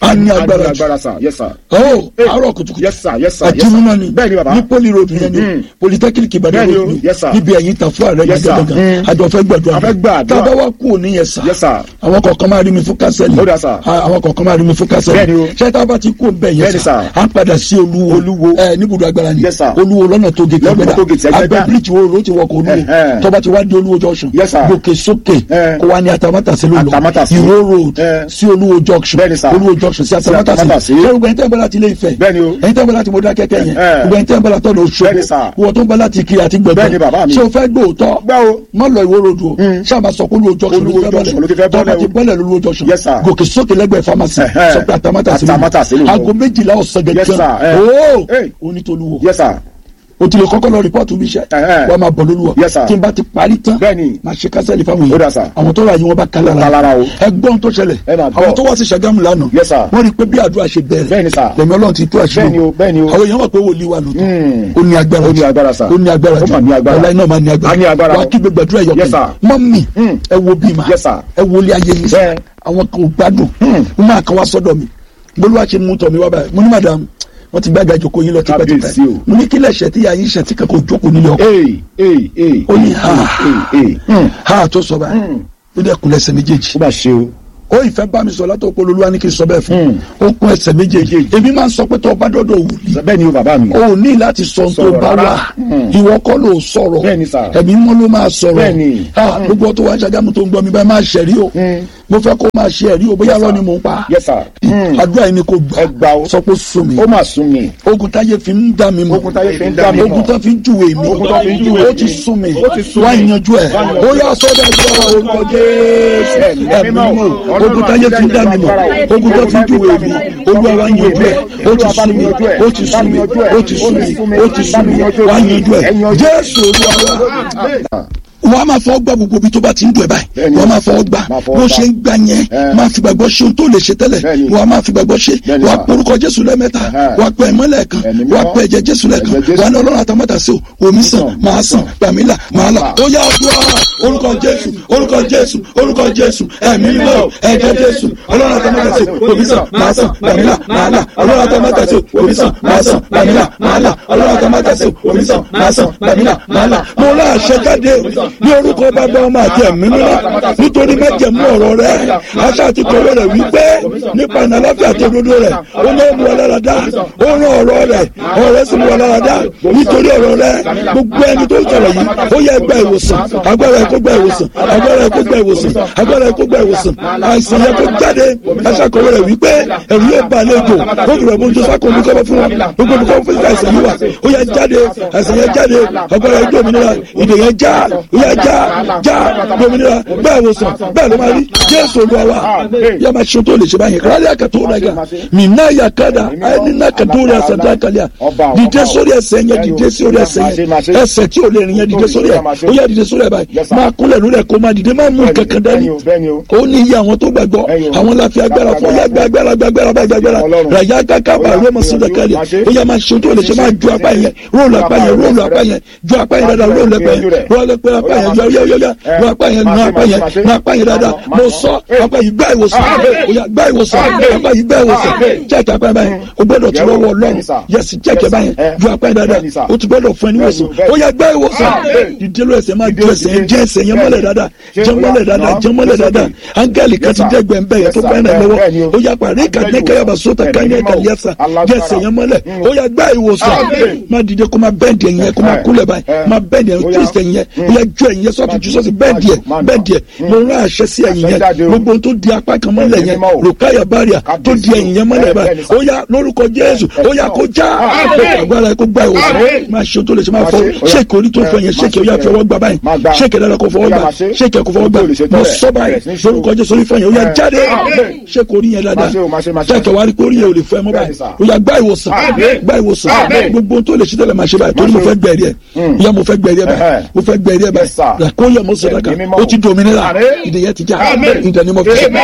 S3: a ní agbára jù
S4: agbára sà yes sir.
S3: ọ̀ àárọ̀ kùtùkùtù
S4: yes sir yes sir yes sir.
S3: àjùmọ̀ ni
S4: bẹ́ẹ̀ ni bàbá.
S3: ní poli road yẹn ni
S4: Mm.
S3: polytechnic ìbàdàn
S4: Bẹ́ẹ̀ ni
S3: road
S4: o,
S3: ni
S4: yes sir.
S3: níbi ẹ̀yìn tàn fún ààrẹ
S4: Yes, sir.
S3: gàgàgà
S4: Mm.
S3: àjọ fẹ́ gbàdúrà
S4: A fẹ́ gbàdúrà.
S3: tá a bá wá kú òní yẹn sà
S4: Yes, sir.
S3: àwọn kọ̀ọ̀kan máa rí mi fún kásẹ̀lì
S4: Ó dà, sir.
S3: àwọn kọ̀ọ̀kan máa rí mi fún kásẹ̀lì
S4: Bẹ́ẹ̀ ni o.
S3: ṣé tá a bá ti kú bẹ́ẹ̀ yẹn
S4: Bẹ́ẹ̀ ni,
S3: sà
S4: sir.
S3: à ń padà sí olúwo
S4: Olúwo.
S3: ẹ níbùdó agbára ni
S4: Yes, sir.
S3: olúwo lọ́nà tó gé
S4: Lọ́nà tó gé
S3: kẹgbẹ́dà
S4: Ẹgbẹ́dá.
S3: abẹ́ bíríìjì wo ló ti wọkọ̀ olúwo
S4: Ẹ̀hẹ́.
S3: tó bá ti wá di olúwo junction
S4: Yes, sir.
S3: gòkè sókè
S4: Eh.
S3: kó wá ní atamátàsí ló lọ
S4: Atamátàsí.
S3: ìró road
S4: Eh.
S3: sí olúwo junction
S4: Bẹ́ẹ̀ ni, sir.
S3: olúwo junction sí atamátàsí
S4: Atamátàsí.
S3: ṣé gbogbo ẹni tẹ́ ń bọ́ láti ilé Ifẹ̀
S4: Bẹ́ẹ̀ ni o.
S3: ẹni tẹ́ ń bọ́ láti Mọdákẹ́kẹ́ yẹn
S4: Eh.
S3: gbogbo ẹni tẹ́ ń bọ́ láti ọ̀dọ̀
S4: Bẹ́ẹ̀ ni,
S3: Òṣogbo
S4: sir.
S3: wọ́n tó ń bọ́ láti Ìkirè àti
S4: Bẹ́ẹ̀ ni, bàbá mi.
S3: ṣé o fẹ́ gbóòótọ́
S4: Gbá o.
S3: má lọ ìwó road o ṣáà máa sọ pé olúwo junction
S4: Olúwo junction ló ti fẹ́
S3: tó bá
S4: bọ́lẹ̀
S3: ti
S4: o.
S3: bọ́lẹ̀ lólúwo junction
S4: Yes, sir.
S3: gòkè sókè lẹ́gbẹ̀ẹ́ pharmacy
S4: Ẹ̀hẹ́.
S3: sọ pé atamátàsí ló
S4: Atamátàsí ló
S3: lọ
S4: lọ.
S3: aago méjìlá ọ̀sán
S4: Yes, sir.
S3: gẹ́gẹ́
S4: Eh.
S3: ooo
S4: Hey.
S3: onítolúwo
S4: yes sir.
S3: o ti lè kọ́kọ́ lọ rìpọ́ọ̀tù bí iṣẹ́
S4: Ẹ̀hẹ́.
S3: wọ́n máa bọ̀ lólúwa
S4: Yes, sir.
S3: tí n bá ti parí tán
S4: Bẹ́ẹ̀ni.
S3: máa ṣe kásẹ̀lì fáwọn
S4: Ó dà, sir.
S3: àwọn tó rà yín wọ́n bá ká
S4: Ká lára
S3: lára
S4: o.
S3: ẹgbọ́n tó ṣẹlẹ̀
S4: Ẹ máa gbọ́.
S3: àwọn tó wá sí Ṣàgámù lánàá
S4: Yes, sir.
S3: wọ́n rí i pé bí àdúrà ṣe bẹ̀rẹ̀
S4: Bẹ́ẹ̀ni, sir.
S3: lẹ́mi ọlọ́run ti tó àṣírí
S4: Bẹ́ẹ̀ni o, bẹ́ẹ̀ni o.
S3: àwọn èèyàn mọ̀ pé wòlíì wà lóòótọ́
S4: Hmm.
S3: ó ní agbára
S4: Ó ní agbára, sir.
S3: ó ní agbára
S4: Ó mà ní agbára.
S3: ọ̀la iná máa ní agbára
S4: A ní agbára
S3: wà á
S4: o.
S3: kí gbogbo àdúrà
S4: Yes,
S3: yọkẹ́
S4: sir.
S3: mọ́mì
S4: Hmm.
S3: ẹ wo bí ma
S4: Yes, sir.
S3: ẹ wo ilé ayé yìí
S4: Bẹ́ẹ̀.
S3: àwọn kan ò gbádùn
S4: Hmm.
S3: mo máa kan wá sọ́dọ̀ mi bolúwa ṣe mú tọ̀ mi wá báyìí mo ní madam wọ́n ti gbága ìjókòó yín lọ tipẹ́tipẹ́
S4: Kábíyèsí o.
S3: mo ní kílẹ̀ ṣẹ̀ tí yà yín ṣẹ̀ tí kankan ò jókòó nílé ọkọ
S4: ee ee ee.
S3: ó ní ha
S4: ee ee. Hmm.
S3: ha tó sọ báyìí ó dẹ̀ kun ẹsẹ̀ méjèèjì
S4: ó bá ṣe o.
S3: ó ìfẹ́ bá mi sọ látọ̀ pé olúwa ní kí n sọ bẹ́ẹ̀ fún
S4: Hmm.
S3: ó kun ẹsẹ̀ méjèèjì
S4: Méjèèjì.
S3: èmi máa ń sọ pé tó o bá dọ́dọ̀ wòlíì
S4: bẹ́ẹ̀ ni o bàbá mi.
S3: o ò ní láti sọ ohun tó
S4: Sọ̀rọ̀
S3: bá
S4: rárá.
S3: wà
S4: Hmm.
S3: ìwọ kọ́ ló sọ̀rọ̀
S4: Bẹ́ẹ̀ni, sir.
S3: ẹ̀mí mọ́ ló máa sọ̀rọ̀
S4: Bẹ́ẹ̀ni.
S3: Ah, gbogbo tó wá ń ṣàgámù tó ń gbọ́ mi báyìí máa ṣẹ̀rí o mo fẹ́ kó máa ṣe ẹ̀rí o bóyá lọ́ni mò ń pa
S4: yes sir. Hmm.
S3: àdúrà yìí ni kò
S4: Ẹ gbà o.
S3: sọ pé sùn mi
S4: ó mà sún mi.
S3: ogun táyé fi ń dá mi mọ̀
S4: Ogun táyé fi ń dá mi mọ̀.
S3: ogun tó fi ń júwe mi
S4: Ogun tó fi ń júwe
S3: ó
S4: mi.
S3: ti sún mi
S4: Ó ti sún
S3: wá
S4: mi.
S3: yanjú ẹ̀
S4: Wá yanjú
S3: ó
S4: ẹ̀.
S3: yà sọ́dọ̀ ẹgbẹ́ orúkọ jésù
S4: Ẹ̀mí
S3: ẹ̀mí
S4: mímọ́.
S3: mọ̀
S4: Ọlọ́run
S3: ogun táyé fi ń dá mi mọ̀
S4: àti
S3: ogun tó fi ń júwe mi olúwa wá yanjú ẹ̀ ó ti sún mi ó ti sún mi ó ti sún mi ó ti sún mi wá yanjú ẹ̀ jésù olúwa wá wọ́n á máa fọwọ́ gbà gbogbo ibi tó bá ti ń dùn ẹ̀ báyìí
S4: Bẹ́ẹ̀ni.
S3: wọ́n á máa fọwọ́ gbà
S4: Máa fọwọ́
S3: bó
S4: gbà.
S3: ṣe ń gbà yẹn
S4: Ẹ.
S3: máa fi gbàgbọ́ ṣe ohun tó lè ṣe tẹ́lẹ̀
S4: Bẹ́ẹ̀ni.
S3: wọ́n á máa fi gbàgbọ́ ṣe
S4: Bẹ́ẹ̀ni,
S3: wọ́n á
S4: sir.
S3: porúkọ jésù lẹ́mẹ́ta
S4: Ẹ̀hẹ́.
S3: wọ́n á pẹ́ ẹ̀mọ́ lẹ́ẹ̀kan
S4: Ẹ̀mí
S3: wọ́n á
S4: mímọ́.
S3: pẹ́ ẹ̀jẹ̀ jésù lẹ́ẹ̀kan
S4: Ẹ̀jẹ̀ Jésù.
S3: wọ́n á ní ọlọ́run àtàmọ́tà sí o omi sàn máa sàn gbàmílà máa là ó yá àdúrà orúkọ jésù orúkọ jésù orúkọ jésù ẹ̀mí mímọ́ ẹ̀jẹ̀ jésù ọlọ́run àtàmọ́tà sí o omi sàn máa sàn gbàmílà máa là ọlọ́run àtàmọ́tà sí o omi sàn máa sàn gbàmílà máa là ọlọ́run àtàmọ́tà sí o omi sàn máa sàn gbàmílà máa là mo lá àṣẹ jáde ní orúkọ bàbá ọmọ àti ẹ̀mí mímọ́ nítorí májẹ̀mú ọ̀rọ̀ rẹ̀ aṣá àti kọ̀wé rẹ̀ wípé nípa ìnà aláfíà tó dodo rẹ̀ ó ní mú ọlára dá ó rán ọ̀rọ̀ rẹ̀ ọ̀rọ̀ rẹ̀ sì mú ọlára dá nítorí ọ̀rọ̀ rẹ̀ gbogbo ẹni tó ń sọ̀rọ̀ yìí ó yẹ gba ìwòsàn agbára ẹ̀ kó gba ìwòsàn agbára ẹ̀ kó gba ìwòsàn agbára ẹ̀ kó gba ìwòsàn àìsàn yẹn kó jáde aṣá kọ̀wé rẹ̀ wípé ẹ̀rù yóò bá àlejò ó fi rẹ̀ bójú sáko omi kọ́bọ̀ fún wọn gbogbo omi kọ́bọ̀ fún àìsàn yìí wà ó yẹ jáde àìsàn yẹn jáde agbára ẹ̀ dòmìnira ìdè yẹn já ó yẹ já já dòmìnira bẹ́ẹ̀ wòsàn bẹ́ẹ̀ ló máa rí jésù olúwa wa yẹ máa ṣe tó lè ṣe báyìí kárálí àkàtó rẹ̀ gà mí náà yà kádà ẹni náà kàtó rẹ̀ àṣàdá kàlíà dìde sórí ẹsẹ̀ yẹn dìde sórí ẹsẹ̀ yẹn ẹsẹ̀ tí ò lè rìn yẹn dìde sórí ẹ̀ ó yẹ dìde sórí ẹ̀ báyìí máa kúnlẹ̀ lórí ẹ̀ kó máa dìde máa mú kankan dání ó ní iye àwọn tó gbàgbọ́ àwọn láfi agbára fún yá gbé agbára gbé agbára bá gbé agbára ràyà káká bá rọ́mọ sódà kálíà ó yẹ máa ṣe tó lè ṣe máa ju apá yẹn róòlù apá yẹn róòlù apá yẹn ju apá yẹn dáadáa róòlù apá yẹn róòlù apá yẹn yọ yọ yọ yọ nu apá yẹn nu apá yẹn nu apá yẹn dáadáa mo sọ apá yìí gbá ìwòsàn ó yà gbá ìwòsàn apá yìí gbá ìwòsàn jẹ́ẹ̀kì apá yẹn báyìí o gbọ́dọ̀ tí wọ́n wọ ọlọ́run yẹsì jẹ́ẹ̀kì báyẹn ju apá yẹn dáadáa o ti gbọ́dọ̀ fún ẹni wòsàn ó yà gbá ìwòsàn ìdílé ẹsẹ̀ máa ju ẹsẹ̀ yẹn jẹ́ ẹsẹ̀ yẹn mọ́lẹ̀ dáadáa jẹ́ mọ́lẹ̀ dáadáa jẹ́ mọ́lẹ̀ dáadáa áńgẹ́lì kan ti jẹ́ gbẹ̀ǹbẹ̀ yẹn tó bá yẹn lọ́wọ́ ó yà parí kàdé kẹyàbà sóta káyọ̀ kàlíyàsà jẹ́ ẹsẹ̀ yẹn mọ́lẹ̀ ó yà gbá ìwòsàn má dìde kó má bẹ́ẹ̀dì ẹ̀yìn yẹn kó má kúlẹ̀ báyìí má bẹ́ẹ̀dì ẹ̀yìn twist ẹ̀yìn yẹn ó yà ju ẹ̀yìn yẹn sọ́ọ̀tì ju sọ́ọ̀tì bẹ́ẹ̀dì ẹ̀ bẹ́ẹ̀dì ẹ̀ mo rán àṣẹ sí ẹ̀yìn yẹn gbogbo tó di apá kan mọ́lẹ̀ yẹn rògbáyà báríà tó di ẹ̀yìn yẹn mọ́lẹ̀ báyìí ó yà lórúkọ jésù ó yà kó já agbára ẹ̀ kó gbá ìwòsàn má ṣe tó lè ṣe máa fọ ṣéèkì orí tó fọ yẹn ṣéèkì ó yà fi ọwọ́ gbà báyìí ṣéèkì dára kó fọwọ́ gbà ṣéèkì kó fọwọ́ gbà mo sọ báyìí lórúkọ jésù orí fọ yẹn ó yà jáde ṣéèkì orí yẹn dáadáa ṣéèkì wàá rí kó orí yẹn ò lè fọ ẹ mọ́ báyìí ó yà gbá ìwòsàn gbá ìwòsàn gbogbo tó lè ṣe tẹ́lẹ̀ máa ṣe báyìí torí mo fẹ́ gbẹ̀rí ẹ̀ yà mo fẹ́ gbẹ̀rí ẹ̀ báyìí mo fẹ́ gbẹ̀rí ẹ̀ báyìí kó yẹ mo sọ dáka ó ti dominira ìdèyẹ ti já ìdánimọ̀ fi ṣe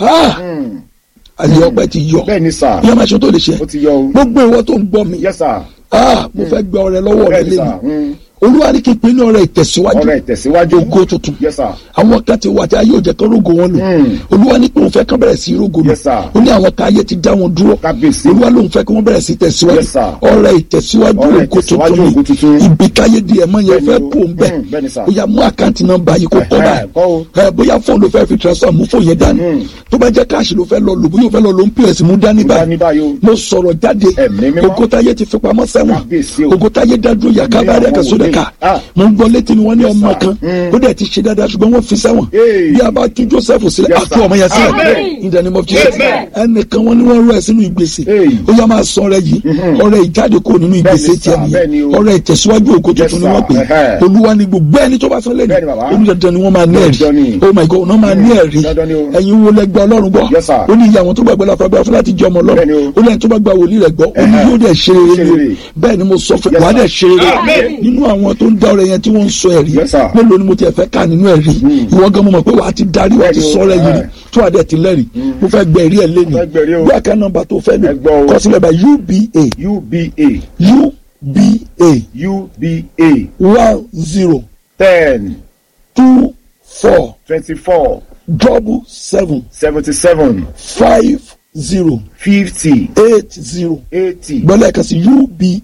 S3: àyè ọpẹ́ ti yọ
S4: bẹ́ẹ̀ni sà
S3: yẹ máa ṣe tó lè ṣe
S4: ó ti yọ o
S3: gbogbo ìwọ tó ń gbọ́ mi
S4: yes sir
S3: ah mo fẹ́ gba ọrẹ lọ́wọ́ rẹ
S4: bẹ́ẹ̀ni sà
S3: lẹ́nu olúwa ní kí n pè ní ọrẹ ìtẹ̀síwájú
S4: ọ̀rẹ́ ìtẹ̀síwájú
S3: ògo tuntun
S4: yes sir
S3: àwọn kan ti wà tí ayé òjẹ kan rógo wọn lò
S4: Mm.
S3: olúwa ní pé òun fẹ́ kán bẹ̀rẹ̀ sí rógo lò
S4: Yes, sir.
S3: ó ní àwọn kan ayé ti dá wọn dúró
S4: Kábíyèsí.
S3: olúwa lòun fẹ́ kí wọ́n bẹ̀rẹ̀ sí tẹ̀síwájú
S4: Yes, sir.
S3: ọrẹ ìtẹ̀síwájú
S4: Ọrẹ
S3: ògo
S4: ìtẹ̀síwájú
S3: tuntun
S4: ògo tuntun.
S3: ni ibi káyé di ẹ̀mọ́ yẹn
S4: Bẹ́ẹ̀ni
S3: fẹ́
S4: o.
S3: pò ń bẹ̀
S4: Mm, bẹ́ẹ̀ni, sir.
S3: ó yá mú àkáǹtì nọ́mbà yìí kó kọ́
S4: Ẹ̀hẹ́, kọ́ o.
S3: báyìí ẹ bóyá fóònù ló fẹ́ fi transfer mú fóònù yẹn dání
S4: Mm.
S3: tó bá jẹ́ káàṣì ló fẹ́ lọ lò bóyá ó fẹ́ lọ lò ń pèsè mú dání
S4: dání báyìí o.
S3: mo sọ̀rọ̀ jáde
S4: Ẹ̀mí mímọ́.
S3: ogotaye ti fi pamọ́ sẹ́wọ̀n
S4: Kábíyèsí o.
S3: ogotaye dádúró yàká
S4: Ní
S3: bá rẹ̀
S4: àwọn
S3: kẹsọ́dẹ̀
S4: wòlíì.
S3: ká
S4: Ah.
S3: mo ń gbọ́ létí mi wọ́n ní
S4: Yes,
S3: ọmọ
S4: sir.
S3: kan
S4: Mm.
S3: ó dẹ̀ ti ṣe dáadáa ṣùgbọ́n wọ́n fi sẹ́wọ̀n
S4: Hey.
S3: bí a bá tú Joseph sílẹ̀
S4: Yes,
S3: a tú
S4: sir.
S3: ọmọ yẹn sílẹ̀
S4: Amen.
S3: in the name of Jesus
S4: Amen.
S3: ẹnìkan wọ́n ní wọ́n rọ ẹ̀ sínú ìgbésẹ̀
S4: Hey.
S3: ó yá máa sọ ọrẹ yìí ọrẹ ìjáde kúrò nínú ìgbésẹ̀
S4: Bẹ́ẹ̀ni,
S3: tiẹ̀
S4: sir. Bẹ́ẹ̀ni
S3: nìyẹn
S4: o.
S3: ọrẹ ìtẹ̀síwájú ògo tuntun ni
S4: sir.
S3: wọ́n pè é.
S4: Ẹhẹ́.
S3: olúwa ni gbogbo ẹni tó bá sọ lẹ́nu
S4: Bẹ́ẹ̀ni, bàbá.
S3: onídàájọ́ ni wọ́n máa ní ẹ̀rí
S4: Dandan ni.
S3: oh my god wọ́n máa ní ẹ̀rí
S4: Dandan ni o.
S3: ẹ̀yin wo lẹ́gbẹ́ ọlọ́run gbọ́
S4: Yes, sir.
S3: ó ní ìyá àwọn tó gbàgbọ́ láfa gbà fún láti jẹ́ ọmọ
S4: Bẹ́ẹ̀ni
S3: ọlọ́run
S4: o.
S3: ó lẹ́yìn tó bá gba wòlíì rẹ̀ gbọ́ ó ní
S4: Ẹhẹ́.
S3: yóò dẹ̀ ṣe rere
S4: Ṣe
S3: ni o
S4: rere.
S3: bẹ́ẹ̀ ni mo sọ fún
S4: Yes,
S3: wàá
S4: sir.
S3: dẹ̀ ṣe rere
S4: Amen.
S3: nínú àwọn tó ń dá ọrẹ yẹn tí wọ́n ń sọ ẹ̀rí
S4: Yes, sir.
S3: mélòó ni mo tiẹ̀ fẹ́ ká nínú ẹ̀rí ìwọ gan mo mọ̀ pé wàá ti darí wàá ti
S4: Bẹ́ẹ̀ni o.
S3: sọ ọrẹ yìí
S4: Ẹhẹ́.
S3: tó wà dẹ̀ ti lẹ́rìí mo fẹ́ gbẹ ẹ̀rí ẹ̀ lẹ́nu
S4: Fẹ́ gbẹ̀rí o.
S3: bí àká nọ́mbà tó fẹ́ lò
S4: Ẹ gbọ́ o.
S3: kọ sílẹ̀ bá uba
S4: uba
S3: uba
S4: uba
S3: one zero
S4: ten
S3: two four
S4: twenty-four
S3: double seven
S4: seventy-seven
S3: five zero
S4: fifty
S3: eight zero
S4: eighty
S3: gbọ́dọ̀ ẹ̀ka sí uba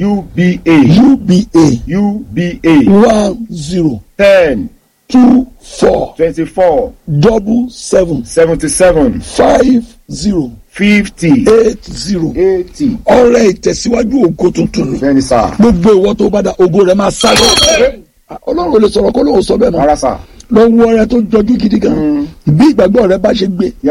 S4: uba
S3: uba
S4: uba
S3: one zero
S4: ten
S3: two four
S4: twenty-four
S3: double seven
S4: seventy-seven
S3: five zero
S4: fifty
S3: eight zero
S4: eighty.
S3: ọrẹ ìtẹ̀síwájú ògo tuntun ni
S4: bẹ́ẹ̀ni sá.
S3: gbogbo ìwọ tó bá da ògo rẹ máa sáré ọlọ́run ò lè sọ̀rọ̀ kó lóun sọ bẹ́ẹ̀ náà
S4: rárá sá.
S3: lọ wọ ọrẹ tó jọjú gidi gan bí ìgbàgbọ́ rẹ bá ṣe gbé